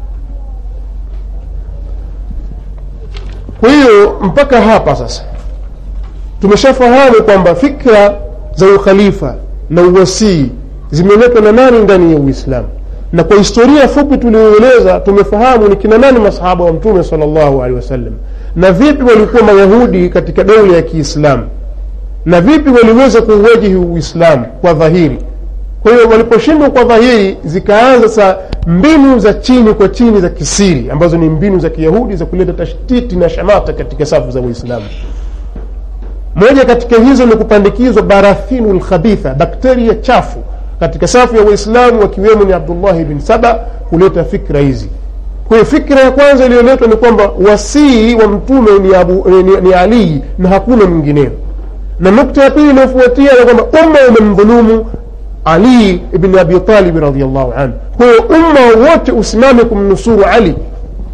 kwa hiyo mpaka hapa sasa tumeshafahamu kwamba fikra za ukhalifa na uwasii zimeletwa na nani ndani ya uislamu na kwa historia fupi tulioeleza tumefahamu ni kina nani masahaba wa mtume salllahu alehi wasallam na vipi walikuwa mayahudi katika daula ya kiislamu na vipi waliweza kuuwajihi uislamu kwa dhahiri kwa hiyo waliposhindwa kwa dhahiri zikaanza sa mbinu za chini kwa chini za kisiri ambazo ni mbinu za kiyahudi za kuleta tashtiti na shamata katika safu za waislamu moja katika hizo ni kupandikizwa barathinu lkhabitha bakteria chafu katika safu ya waislamu wakiwemo ni abdullahi bin saba kuleta fikra hizi kwa hiyo fikra ya kwanza iliyoletwa ni kwamba wasii wa mtume ni, abu, ni, ni alii na hakuna mwingineo na nukta ya pili inayofuatia ni kwamba umma umemdhulumu ali ibn abi talibi radiallahu anhu kwa hiyo umma wote usimame kumnusuru ali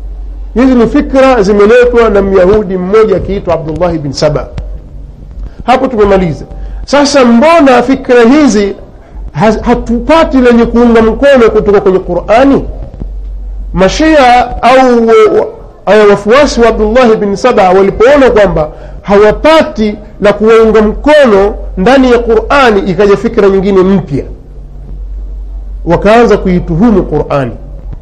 hizi ni fikra zimeletwa na myahudi mmoja akiitwa abdullahi bin saba hapo tumemaliza sasa mbona fikra hizi hatupati lenye kuunga mkono kutoka kwenye qurani mashia au wafuasi wa abdullahi bin saba walipoona kwamba hawapati la kuwaunga mkono ndani ya qurani ikaja fikra nyingine mpya wakaanza kuituhumu qurani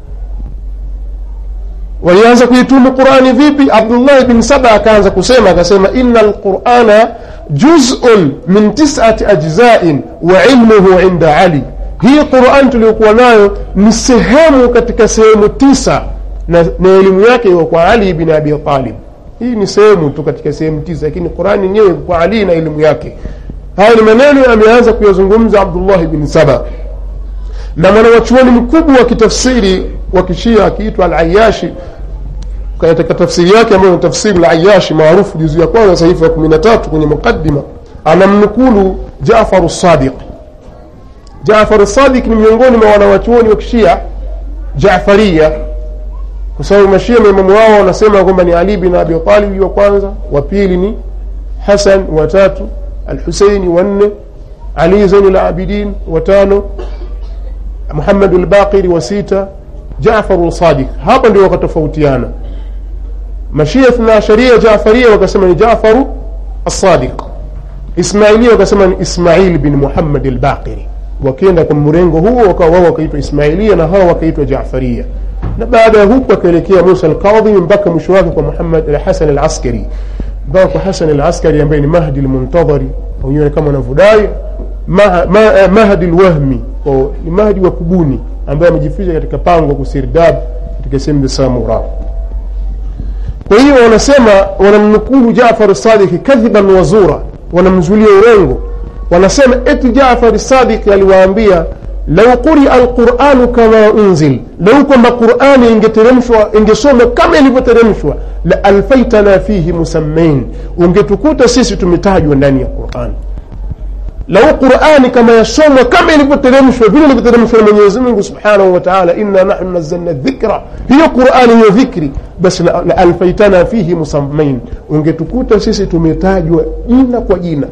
walianza kuituhumu qurani vipi abdullahi bin saba akaanza kusema akasema ina lqurana juzun min tisati ajzain wa ilmuhu inda ali hii quran tuliyokuwa nayo ni sehemu katika sehemu tisa na, na elimu yake iko kwa ali bin abi talib hii ni sehemu tu katika sehemu tisa lakini qurani yenyewe iko kwa ali na elimu yake haya ni maneno ameanza kuyazungumza abdullahi bin saba na mwanawachuoni mkubwa wa kitafsiri wa kishia akiitwa alayashi katika tafsiri yake ambayo ni tafsiri layashi maarufu juzu ya kwanza sahifu ya kumi na tatu kwenye muqadima anamnukulu jafaru sadiq jafaru sadiq ni miongoni mwa wanawachuoni wa kishia jafaria kwa sababu mashia maimamu wao wanasema kwamba ni ali bin abi talibi wa kwanza wa pili ni hasan wa tatu alhuseini wa nne ali zaini labidin wa tano muhamadu lbaqiri wa sita jafaru sadiq hapa ndio wakatofautiana mashia ithna asharia jafaria wakasema ni jafaru assadiq ismailia wakasema ni ismail bin muhammad albaqiri wakienda kwa mrengo huo wakawa wao wakaitwa ismailia na hawa wakaitwa jafaria na baada ya huku akaelekea musa alqadhimi mpaka mwisho wake kwa muhammad hasan alaskari mpaka kwa hasan alaskari ambaye ni mahdi lmuntadhari wenyewe kama wanavyodai ma, ma, mahdi lwahmi ni mahdi wa kubuni ambaye amejificha katika pango kusirdab katika sehemu za samura kwa hiyo wanasema wanamnukulu jafar sadiki kadhiban wazura wanamzulia urongo wanasema eti jafar sadiki aliwaambia lau quria alquranu kama unzil lau kwamba qurani ingeteremshwa ingesoma kama ilivyoteremshwa la alfaitana fihi musammain ungetukuta sisi tumetajwa ndani ya qurani lau qurani kama yasomwa kama ilivyoteremshwa vile ilivyoteremshwa na mwenyezi mungu subhanahu wa taala inna nahnu nazalna dhikra hiyo qurani hiyo dhikri basi la, la alfaitana fihi musammain ungetukuta sisi tumetajwa jina kwa jina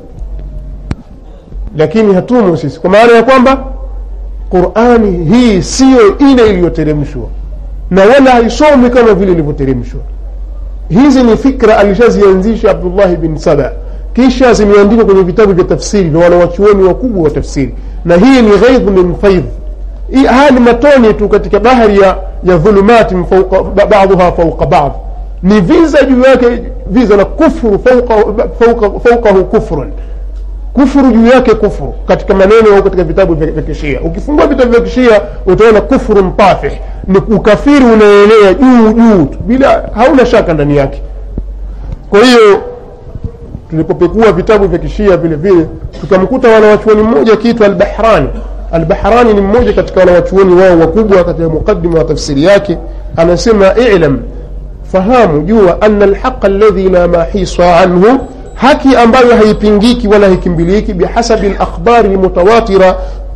lakini hatumo sisi kwa maana ya kwamba qurani hii siyo ile iliyoteremshwa na wala haisomi kama vile ilivyoteremshwa hizi ni fikra alishazianzisha abdullahi bin saba kisha zimeandikwa kwenye vitabu vya tafsiri na wanawachuoni wakubwa wa tafsiri na hii ni ghaidh min faidh haya ni matone tu katika bahari ya, ya dhulumati baduha fauqa bad ni viza juu yake viza na kufru fauqahu fauqa kufrun kufuru juu yake kufuru katika maneno au katika vitabu vya kishia ukifungua vitabu vya kishia utaona kufuru mpafih ni ukafiri unaelea juu juu tu bila hauna shaka ndani yake kwa hiyo tulipopekua vitabu vya kishia vile vile tukamkuta wanawachuoni mmoja akiitwa albahrani albahrani ni mmoja katika wanawachuoni wao wakubwa katika muqadima wa tafsiri yake anasema ilam fahamu jua ana alhaqa alladhi la mahisa anhu haki ambayo haipingiki wala haikimbiliki bihasabi lakhbari lmutawatira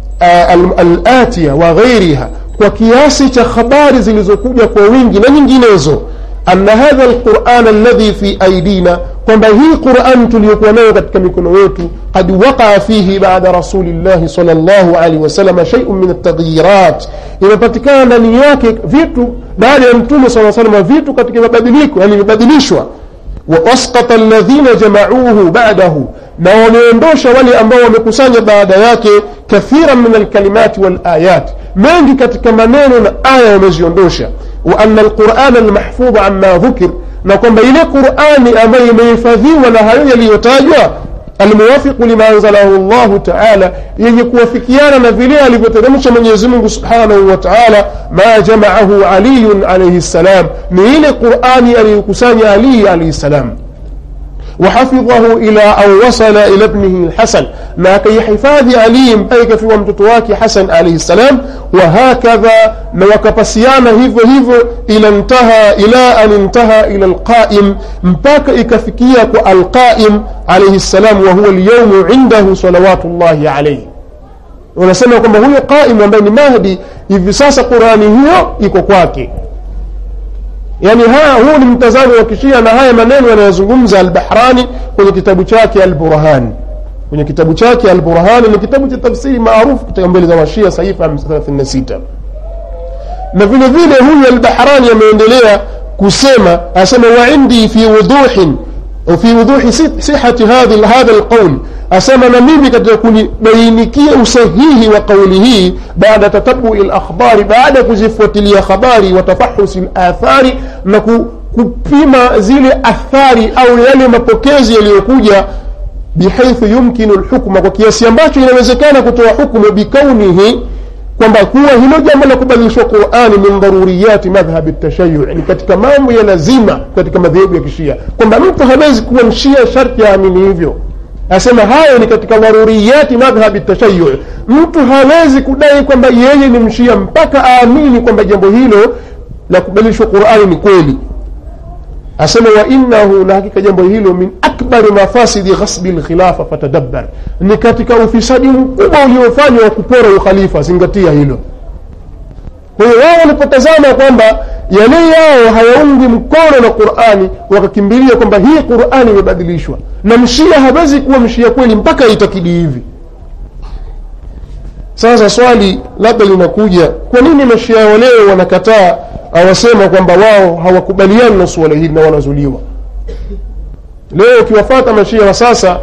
alatiya wa ghairiha kwa kiasi cha habari zilizokuja kwa wingi na nyinginezo ana hadha lquran alladhi fi aidina kwamba hii quran tuliyokuwa nayo katika mikono yetu qad waqaa fihi bada rasulillahi sal llahu alaihi wasalama sheiun min altagyirat imepatikana ndani yake vitu baada ya mtume saa salama vitu katika mabadiliko yani imebadilishwa waasqata alladhina jamauhu badahu na wameondosha wale ambao wamekusanya baada yake kathiran min alkalimati walayat mengi katika maneno na aya wameziondosha wa ana alqurana almahfudha amma dhukir na kwamba ile qurani ambayo imehifadhiwa na hayo yaliyotajwa almuwafiqu lima anzalahu llahu taala yenye kuwafikiana na vile alivyoteremsha mwenyezi mungu subhanahu wa taala ma jamaahu aliyun alaihi ssalam ni ile qurani aliyokusanya aliyi alaihi ssalam وحفظه إلى أن وصل إلى ابنه الحسن ما كي حفاظ علي مبارك في ومتتواك حسن عليه السلام وهكذا وكبسيانا هيفو هيفو إلى انتهى إلى أن انتهى إلى القائم مباك إكفكية القائم عليه السلام وهو اليوم عنده صلوات الله عليه wanasema kwamba huyo qaimu ambaye ni mahdi hivi sasa qurani hiyo iko kwake yani haya huu ni mtazamo wa kishia na haya maneno yanayozungumza albahrani kwenye kitabu chake alburhani kwenye kitabu chake alburhani ni kitabu cha tafsiri maarufu katika mbele za mashia sahifa 36 na vile vile huyu albahrani ameendelea kusema asema wa indi fi wuduhin fi wuduhi sihati hadha hadha alqawl asema na mimi katika kunibainikia usahihi wa kauli hii baada tatabui lakhbari baada ya kuzifuatilia habari wa tafahusi lathari na kupima zile athari au yale mapokezi yaliyokuja bihaithu yumkinu lhukma kwa kiasi ambacho inawezekana kutoa hukmu bikaunihi kwamba kuwa hilo jambo la kubadilishwa qurani min dharuriyati madhhabi tashayu ni katika mambo ya lazima katika madhehebu ya kishia kwamba mtu hawezi kuwa mshia sharti aamini hivyo asema hayo ni katika dharuriyati madhhabi tashayu mtu hawezi kudai kwamba yeye ni mshia mpaka aamini kwamba jambo hilo la kubadilishwa qurani ni kweli asema wa innahu na hakika jambo hilo min akbari mafasidi ghasbi lkhilafa fatadabbar ni katika ufisadi mkubwa uliofanywa wa kupora ukhalifa zingatia hilo kwa hiyo wao walipotazama kwamba yale yao hayaungi mkono na qurani wakakimbilia kwamba hii qurani imebadilishwa na mshia hawezi kuwa mshia kweli mpaka aitakidi hivi sasa swali labda linakuja kwa nini mashia wa leo wanakataa awasema kwamba wao hawakubaliani na suala hili na wanazuliwa leo ukiwafata mashia wa sasa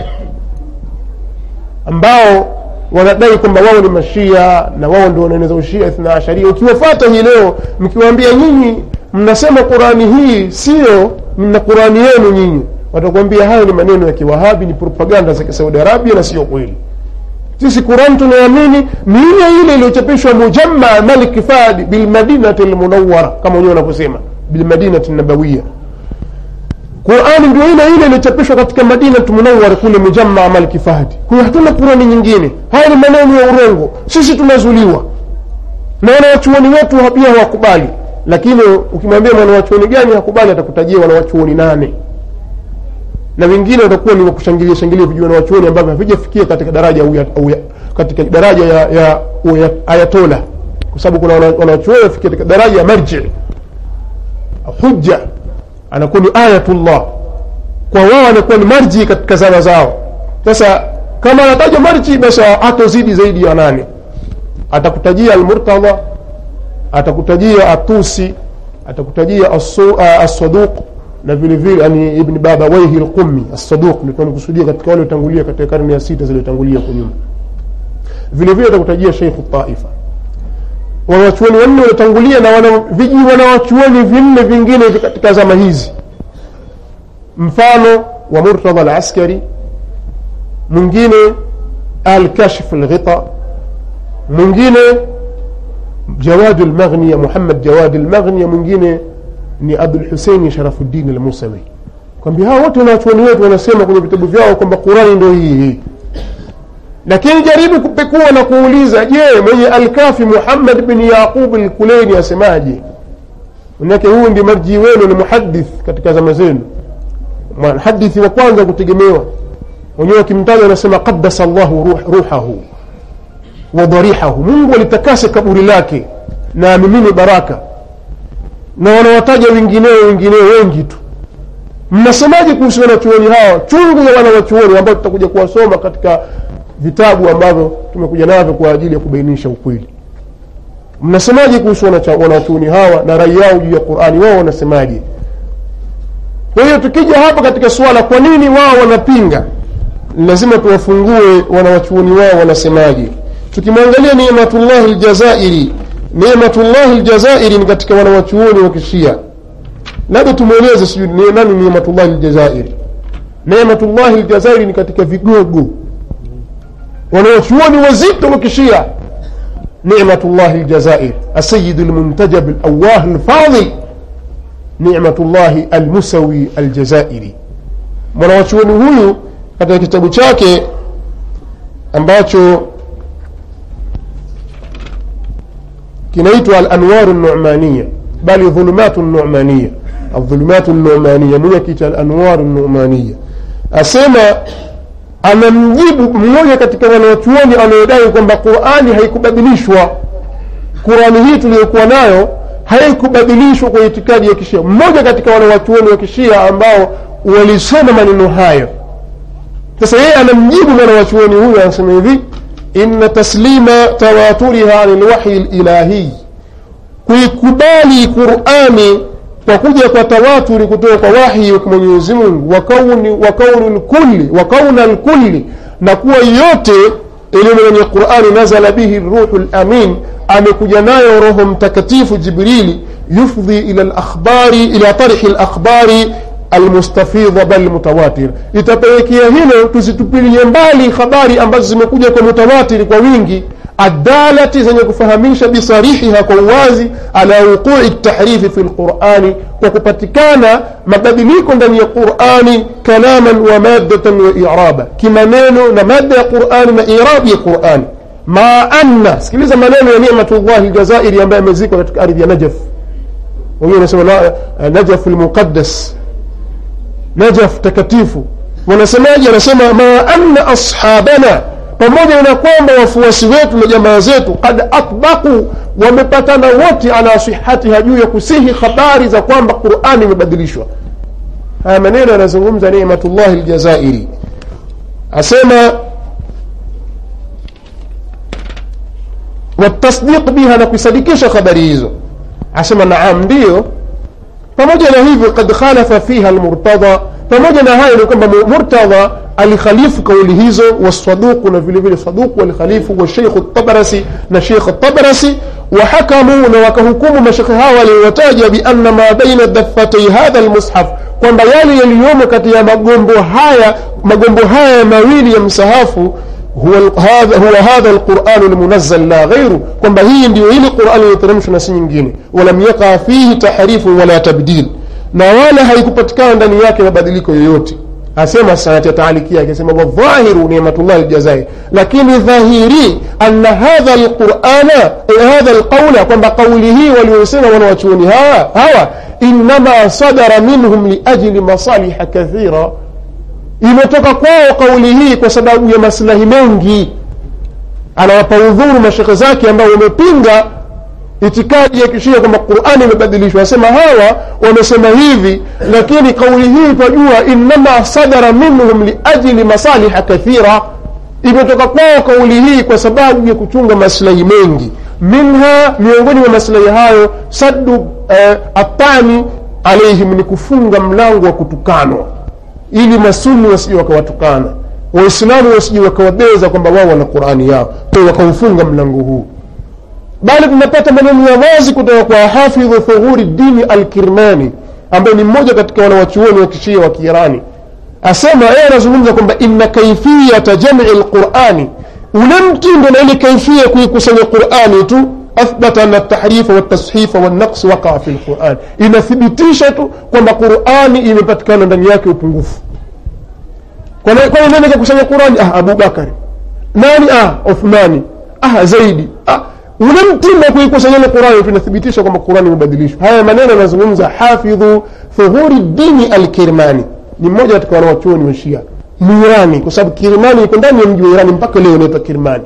ambao wanadai kwamba wao ni mashia na wao ndio wanaeneza ushia ithna asharia ukiwafata hii leo mkiwaambia nyinyi mnasema qurani hii sio mna qurani yenu nyinyi watakuambia hayo ni maneno ya kiwahabi ni propaganda za kisaudi arabia na sio kweli sisi qurani tunaamini ni ile ile iliyochapishwa mujammaa malik fadi bilmadinati lmunawara kama wenyewe wanavyosema bilmadinati nabawiya qurani ndio ile ile iliyochapishwa katika madinatu munawara kule mujammaa malik fahdi kwa hiyo hatuna qurani nyingine haya ni maneno ya urongo sisi tumezuliwa na wanawachuoni wetu pia hawakubali lakini ukimwambia mwanawachuoni gani hakubali atakutajia wanawachuoni nane na wengine watakuwa ni wakushangilia shangilia vijua na wachuoni ambavyo havijafikia katika daraja au ya, au ya, katika daraja ya, ya, ya ayatola kwa sababu kuna wanachuoni wafikia katika daraja ya marji hujja anakuwa ni ayatullah kwa wao anakuwa ni marji katika zama zao sasa kama anataja marji basi hatozidi zaidi ya nane atakutajia almurtadha atakutajia atusi atakutajia assaduq na vile vile yani ibn baba waihi lqumi assaduq ndio tunakusudia katika wale watangulia katika karne ya sita zilizotangulia kwa nyuma vile vile atakutajia sheikhu taifa wanawachuoni wanne waliotangulia na wana viji wanawachuoni vinne vingine katika zama hizi mfano wa murtadha alaskari mwingine alkashf alghita mwingine jawad lmaghniya muhammad jawad lmaghniya mwingine ni abulhuseini sharafuddin almusawi kwambia hao wote wanawachuoni wetu wanasema kwenye vitabu vyao kwamba qurani ndo hii hii lakini jaribu kupekua na kuuliza je mwenye alkafi muhammad bin yaqub lkuleini asemaje manake huyu ndi marjii wenu ni muhadith katika zama zenu mhadithi wa kwanza kutegemewa wenyewe wakimtaja wanasema qadasa llahu ruh, ruhahu wa dharihahu mungu alitakase kaburi lake na amimini baraka na wanawataja wengineo wengineo wengi tu mnasemaje kuhusu wanachuoni hawa chungu ya wanawachuoni ambao tutakuja kuwasoma katika vitabu ambavyo tumekuja navyo kwa ajili ya kubainisha ukweli mnasemaje kuhusu wanachuoni hawa na rai yao juu ya qurani wao wanasemaje kwa hiyo tukija hapa katika suala kwa nini wao wanapinga lazima tuwafungue wanawachuoni wao wanasemaje tukimwangalia nimatullahi ljazairi nimatullahi ljazairi ni katika wanawachuoni wa kishia labda tumweleze sijui nani nimatullahi ljazairi nimatullahi ljazairi ni katika vigogo wanawachuoni wazito wa kishia nimatullahi ljazair asayid lmuntajab alawah lfadil nimatullahi almusawi aljazairi mwanawachuoni huyu katika kitabu chake ambacho kinaitwa alanwaru numaniya bali dhulumatu numaniya aldhulumatu numaniya mwenye kita alanwaru numaniya asema anamjibu mmoja katika wanawachuoni anayodai kwamba qurani haikubadilishwa qurani hii tuliyokuwa nayo haikubadilishwa kwa itikadi ya kishia mmoja katika wale wachuoni wa kishia ambao walisema maneno hayo sasa yeye anamjibu mwana wachuoni huyo anasema hivi inna taslima tawaturiha ani lwahyi lilahiy kuikubali qurani kwa kuja kwa tawaturi kutoka kwa wahyi wa mwenyezi mungu wa kauni wa kauni lkulli wa kauna lkulli na kuwa yote iliyo kwenye qurani nazala bihi ruhu lamin amekuja nayo roho mtakatifu jibrili yufdhi ila lakhbari ila tarhi lakhbari almustafidha bal mutawatir itapelekea hilo tuzitupilie mbali habari ambazo zimekuja kwa mutawatiri kwa wingi adalati zenye kufahamisha bisarihiha kwa uwazi ala wuqui tahrifi fi lqurani kwa kupatikana mabadiliko ndani ya qurani kalaman wa maddatan wa iraba kimaneno na mada ya qurani na irabi ya qurani ma anna sikiliza maneno ya nimatullahi ljazairi ambaye amezikwa katika ardhi ya najaf wenyewe wanasema najafu lmuqaddas najaf takatifu wanasemaji anasema ma anna ashabana pamoja na kwamba wafuasi wetu na jamaa zetu kad atbaku wamepatana wote ala sihatiha juu ya kusihi habari za kwamba qurani imebadilishwa haya maneno yanazungumza nimatullahi ljazairi asema watasdiq biha na kuisadikisha habari hizo asema naam ndiyo pamoja na hivyo kad khalafa fiha almurtada pamoja na hayo ni kwamba murtadha alikhalifu kauli hizo wasaduqu na vile vile saduqu walikhalifu washeikhu tabarasi na sheikh tabarasi wahakamu na wakahukumu mashekhe hawa waliowataja bianna ma baina daffatai hadha lmushaf kwamba yale yaliyomo kati ya magombo haya magombo haya mawili ya msahafu huwa hadha, huwa hadha lquranu lmunazzal la ghairu kwamba hii ndio ile qurani iliyoteremshwa na si nyingine walam yaqa fihi tahrifu wala tabdil na wala haikupatikana ndani yake mabadiliko yoyote asema sanatia taaliki yake asema wadhahiru nimatullahi ljazair lakini dhahiri anna hadha lqurana hadha lqaula kwamba qauli hii waliosema wanawachuoni hawa hawa innama sadara minhum liajli masaliha kathira imetoka kwao kauli hii kwa sababu ya maslahi mengi anawapa udhuru mashekhe zake ambao wamepinga itikadi ya kishia kwamba qurani imebadilishwa asema hawa wamesema hivi lakini kauli hii twajua innama sadara minhum liajli masaliha kathira imetoka kwao kauli hii kwa sababu ya kuchunga maslahi mengi minha miongoni mwa maslahi hayo saddu eh, atani alaihim ni kufunga mlango wa kutukanwa ili masuni wasije wakawatukana waislamu wasije wakawabeza kwamba wao wana qurani yao kwa wakaufunga mlango huu bali tunapata maneno ya wazi kutoka kwa hafidhu thughuri dini alkirmani ambaye ni mmoja katika wanawachuoni wa kishia wa kiirani asema yeye anazungumza kwamba inna kaifiyata jami lqurani ule mtindo na ile kaifia kuikusanya qurani tu athbata ana tahrifa waltashifa walnaqsi wakaa fi lquran inathibitisha tu kwamba qurani imepatikana ndani yake upungufu kwani nani kakusanya qurani ah abubakari nani ah uthmani ah zaidi ah ule mtindo wa kuikusanya ile qurani tunathibitisha kwamba qurani imebadilishwa haya maneno yanazungumza hafidhu thuhuri dini alkirmani ni mmoja katika wanawachuoni wa shia mwirani kwa sababu kirmani iko ndani ya mji wa irani mpaka leo inaitwa kirmani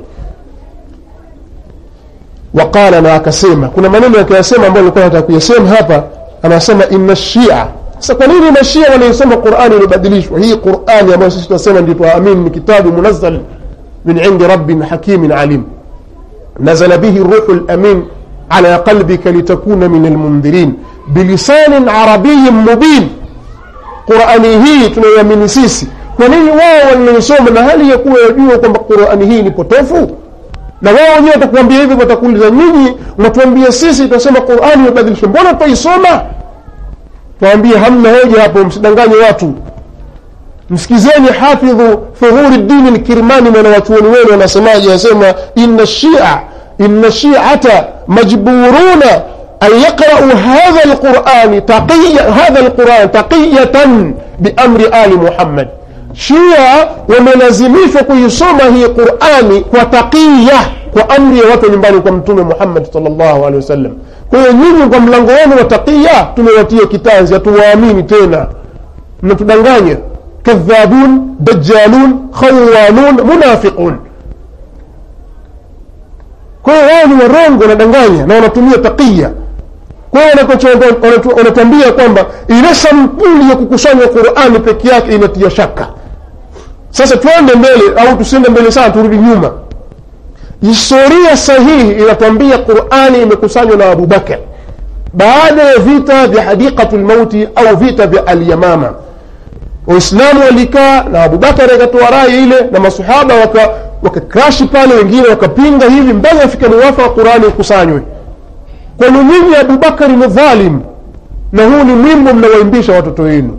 waqala na akasema kuna maneno yakiyasema ambayo nilikuwa nataka kuyasema hapa anasema inna shia sasa kwa nini mashia wanaisoma qurani iliyobadilishwa hii qurani ambayo sisi tunasema ndio tuamini ni kitabu munazzal min indi rabbin hakimin alim nazala bihi ruhu lamin ala qalbika litakuna min almundhirin bilisanin arabiyin mubin qurani hii tunayoamini sisi kwa nini wao wanaisoma na hali ya kuwa yajua kwamba qurani hii ni potofu na wao wenyewe watakuambia hivi watakuuliza nyinyi mwatuambia sisi tunasema qurani imebadilishwa mbona twaisoma twawambie hamna hoja hapo msidanganye watu msikizeni hafidhu thuhuri dini lkirmani mwana wachuoni wenu wanasemaje anasema ina shia ina shiata majburuna an yaqrau hadha lqurani taqiya hadha lquran taqiyatan biamri ali muhammad shia wamelazimishwa kuisoma hii qurani kwa taqiya kwa amri ya watu nyumbani kwa mtume muhammad salllahu alehi wasallam kwa hiyo nyinyi kwa mlango wenu wa taqiya tumewatia kitanzi hatuwaamini tena mnatudanganya kadhabun dajalun khawanun munafiqun kwa hiyo wao ni warongo wanadanganya na wanatumia taqiya kwa hiyo wanakocho- wanatu- wanatuambia kwamba ile sampuli ya kukusanya qurani peke yake inatia shaka sasa tuende mbele au tusiende mbele sana turudi nyuma historia sahihi inatuambia qurani imekusanywa na abubakar baada ya vita vya hadiqatu lmauti au vita vya alyamama waislamu walikaa na abubakar akatoa rai ile na masahaba waka wakakrashi pale wengine wakapinga hivi mpaka afika muwafa wa qurani ikusanywe kwani nyinyi abubakari ni dhalim na huu ni mwimbo mnawaimbisha watoto wenu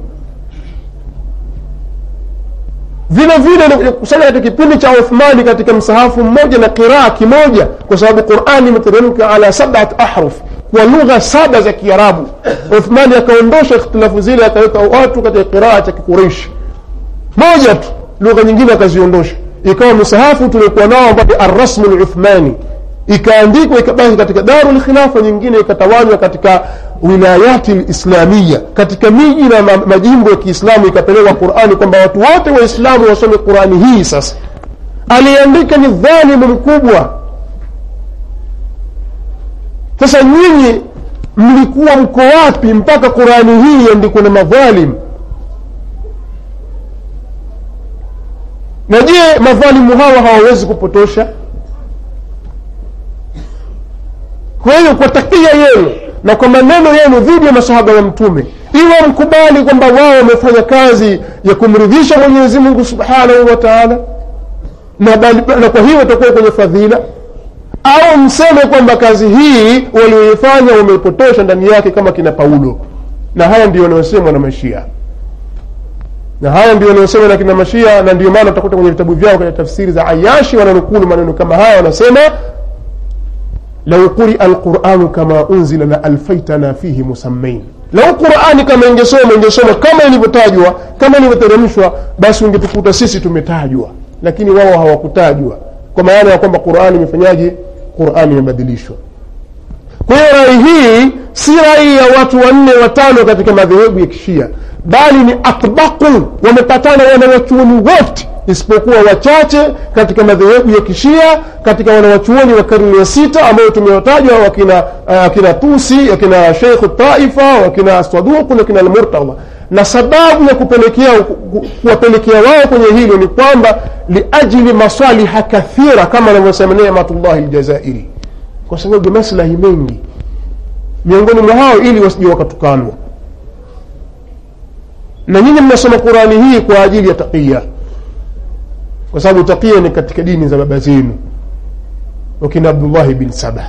vile vile kusanya katika kipindi cha uthmani katika msahafu mmoja na qiraa kimoja kwa sababu qurani imeteremka ala sabat ahruf kwa lugha saba za kiarabu uthmani akaondosha ikhtilafu zile akaweka watu katika qiraa cha kikureishi moja tu lugha nyingine akaziondosha ikawa msahafu tuliokuwa nao ambao arrasmu luthmani ikaandikwa ikabaki katika daru lkhilafa nyingine ikatawanywa katika wilayati lislamiya katika miji na ma- majimbo ya kiislamu ikapelekwa qurani kwamba watu wote waislamu wasome qurani hii sasa aliyeandika ni dhalimu mkubwa sasa nyinyi mlikuwa mko wapi mpaka qurani hii iandikwe na madhalim na je madhalimu hawa hawawezi kupotosha kwa hiyo kwa takia yenu na kwa maneno yenu dhidi ya masahaba wa mtume iwe mkubali kwamba wao wamefanya kazi ya kumridhisha mwenyezi mungu subhanahu wa taala na, bali- na kwa hiyo watakuwa kwenye fadhila au mseme kwamba kazi hii walioifanya wameipotosha ndani yake kama kina paulo na haya ndio wanayosemwa na mashia na haya ndio wanayosemwa na kina mashia na ndio maana utakuta kwenye vitabu vyao kwenye tafsiri za ayashi wananukulu maneno kama haya wanasema lau quria alquranu kama unzila la alfaitana fihi musammain lau qurani kama ingesoma ingesoma kama ilivyotajwa kama ilivyoteremshwa basi ungetukuta sisi tumetajwa lakini wao hawakutajwa kwa maana ya kwamba qurani imefanyaje qurani imebadilishwa kwa hiyo rai hii si rai ya watu wanne watano katika madhehebu ya kishia bali ni atbaku wamepatana wanawachuoni wote isipokuwa wachache katika madhehebu ya kishia katika wanawachuoni wa karne ya sita ambao tumewatajwa wakina uh, kina tusi wakina sheikhu taifa wakina saduku na kina almurtadha na sababu ya kupelekea ku- kuwapelekea wao kwenye hilo ni kwamba liajli masaliha kathira kama anavyosema nematullahi ljazairi kwa sababu ya maslahi mengi miongoni mwa hao ili wasije wakatukanwa na nyinyi mnasoma qurani hii kwa ajili ya taqiya kwa sababu taqiya ni katika dini za baba zenu wakina abdullahi bin saba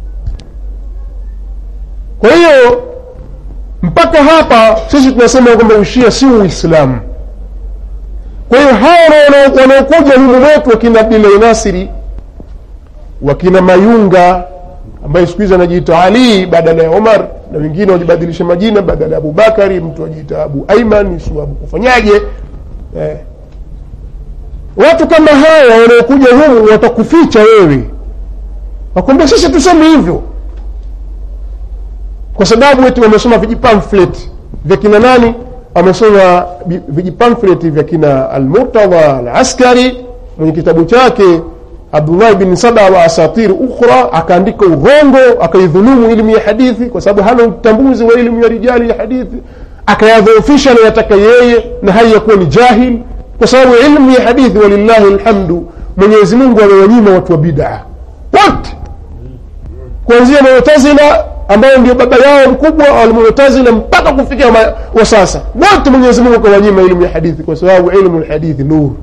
kwa hiyo mpaka hapa sisi tunasema kwamba ushia si uislamu kwa hiyo hawa wana- wanaokuja humu mwetu wakina abdillahi nasiri wakina mayunga ambaye siku hizi anajiita ali badala ya omar na wengine wajibadilisha majina badala ya abubakari mtu ajiita abu aiman su abu kufanyaje eh. watu kama hawa wanaokuja humu watakuficha wewe wakwambia sisi tuseme hivyo kwa sababu eti wamesoma vijipamflet vya kina nani wamesoma bi- vijipamflet vya kina almurtadha alaskari mwenye kitabu chake abdullahi bin saba wa asatir ukhra akaandika urongo akaidhulumu elimu ya hadithi kwa sababu hana utambuzi wa elimu ya rijali ya hadithi akayadhoofisha anayotaka yeye na hali ya kuwa ni jahil kwa sababu elimu ya hadithi walillahi lhamdu mwenyezi mungu amewanyima watu wa bidaa wote kuanzia mu'tazila ambayo ndio baba yao mkubwa almu'tazila mpaka kufikia ma- wa sasa wote mwenyezi mungu akawanyima elimu ya hadithi kwa sababu ilmu lhadithi nuru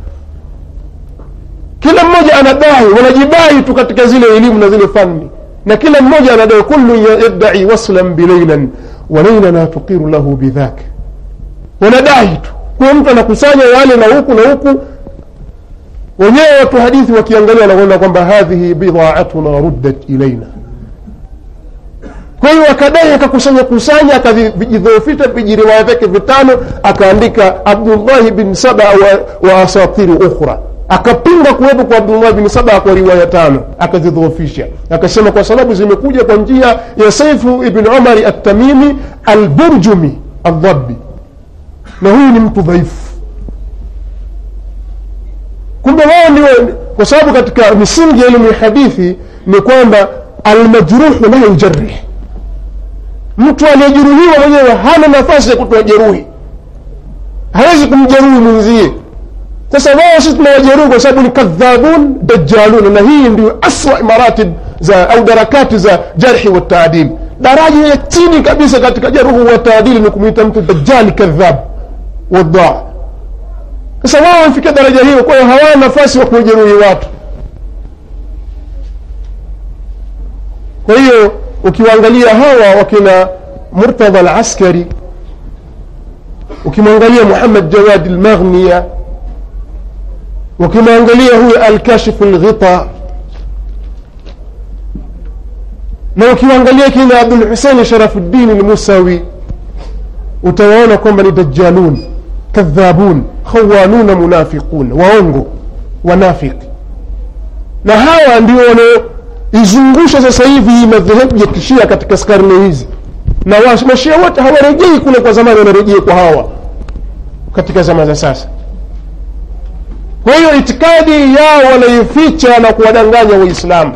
kila mmoja anadai wanajidai tu katika zile elimu na zile fani na kila mmoja anadai kullu yadai waslan bileilan wa leilana tuqiru lahu bidhak wanadai tu kwa mtu anakusanya yale na huku na huku wenyewe watu hadithi wakiangalia wanaona kwamba hadhihi bidaatuna ruddat ilaina kwa hiyo akadai akakusanya kusanya akavijidhoofisha vijiriwaya vyake vitano akaandika abdullahi bin saba wa, wa asatiru ukhra akapinga kuwepo kwa abdullahi bin saba kwa riwaya tano akazidhoofisha akasema kwa sababu zimekuja kwa njia ya saifu ibn umari attamimi alburjumi aldhabi na huyu ni mtu dhaifu kumbe wao ndio kwa sababu katika misingi ya elimu ya hadithi ni kwamba almajruhu la yujarih mtu aliyejeruhiwa mwenyewe hana nafasi ya kutoa jeruhi hawezi kumjeruhi mwenzie sasa wao sisi tunawajeruhi kwa sababu ni kadhabun dajalun na hii ndio aswa maratib za au darakati za jarhi wa taadil daraja ya chini kabisa katika jarhu wa taadili ni kumwita mtu dajali kadhab wadaa sasa wao wamefikia daraja hiyo kwa hiyo hawana nafasi wa kuwajeruhi watu kwa hiyo ukiwaangalia hawa wakina murtadha alaskari ukimwangalia muhammad jawad almaghniya ukimwangalia huyo alkashifu lghita na ukiwaangalia kina abdulhuseini sharafuddin lmusawi utawaona kwamba ni dajalun kadhabun khawanuna munafiqun waongo wanafiki na hawa ndio wanaoizungusha sasa hivi hii madhehebu ya kishia katika karne hizi na mashia wote hawarejei kule kwa zamani wanarejea kwa hawa katika zama za sasa kwa hiyo itikadi yao wanaificha na kuwadanganya waislamu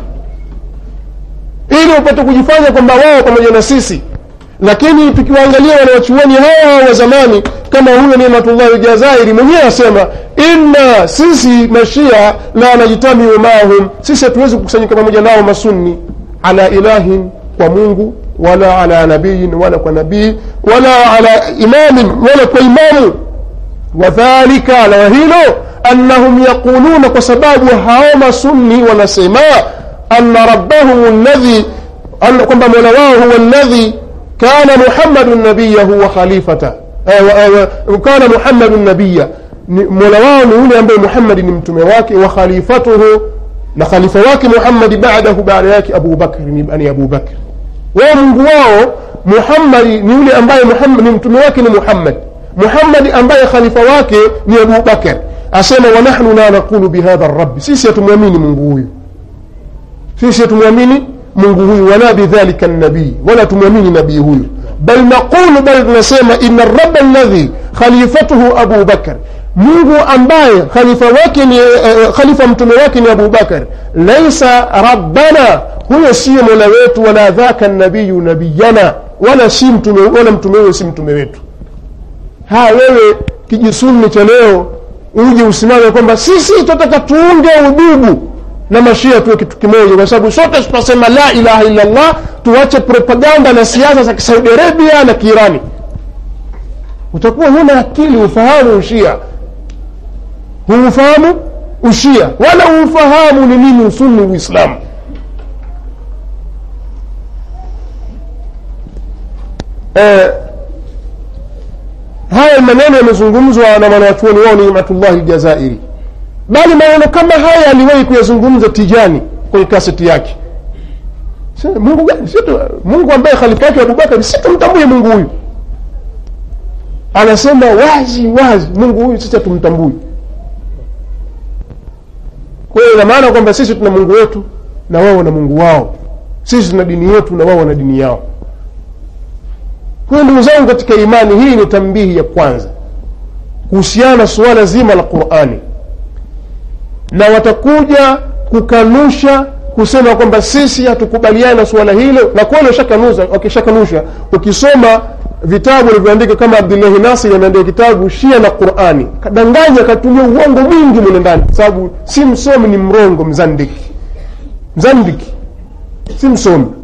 ili upate kujifanya kwamba wao pamoja na sisi lakini tukiwaangalia wanawachuoni hawa wa zamani kama huyo nimatullahi jazairi mwenyewe asema inna sisi mashia la najtamiu maahum sisi hatuwezi kukusanyika pamoja nao masunni ala ilahin kwa mungu wala ala nabiyin wala kwa nabii wala ala imamin wala kwa imamu wadhalika na hilo annahum yaquluna kwa sababu hao masunni wanasema anna rabbahum ladhi kwamba mola wao huwa ladhi kana muhammadu nabiyahu wa khalifata kana muhammadu nabiya mola wao ni yule ambaye muhammadi ni mtume wake wa khalifatuhu na khalifa wake muhammadi badahu baada yake abu bakri ni abu bakri wao mungu wao muhammadi ni yule ambaye ni mtume wake ni muhammad muhammadi ambaye khalifa wake ni abu bakr asema wanahnu la naqulu bihadha rabbi sisi hatumwamini mungu huyu sisi hatumwamini mungu huyu wala bidhalika nabii wala tumwamini nabii huyu bal naqulu bal tunasema ina raba ladhi khalifatuhu abu bakr mungu ambaye khalifa wake ni uh, khalifa mtume wake ni abu bakr laisa rabbana huyo siyo mola wetu wala dhaka nabiyu nabiyana wala si mtume wala mtume huyo si mtume wetu haya wewe kijisunni cha leo uje usimame kwamba sisi tunataka tuunge udugu na mashia tuwe kitu kimoja kwa sababu sote tutasema la ilaha illa llah tuache propaganda na siasa za kisaudi arabia na kiirani utakuwa huna akili ufahamu ushia huufahamu ushia wala huufahamu ni nini usuni uislamu eh, haya maneno yamezungumzwa na mwanawachuoni wao ni imatullahi ljazairi bali maneno kama haya aliwahi kuyazungumza tijani kwenye kaseti yake mungu gani situ, mungu ambaye khalifa yake abubakari situmtambue mungu huyu anasema wazi wazi mungu huyu sisi hatumtambui kwa hiyo ina maana kwamba sisi tuna mungu wetu na wao wana mungu wao sisi tuna dini yetu na wao wana dini yao kwa hiyo ndugu zangu katika imani hii ni tambihi ya kwanza kuhusiana na suala zima la qurani na watakuja kukanusha kusema kwamba sisi hatukubaliani na suala hilo na kweli washakanusa wakishakanusha ukisoma vitabu alivyoandika kama abdullahi nasir ameandika kitabu shia na qurani kadanganya akatumia uongo mwingi mule ndani kwa sababu si msomi ni mrongo mzandiki mzandiki si msomi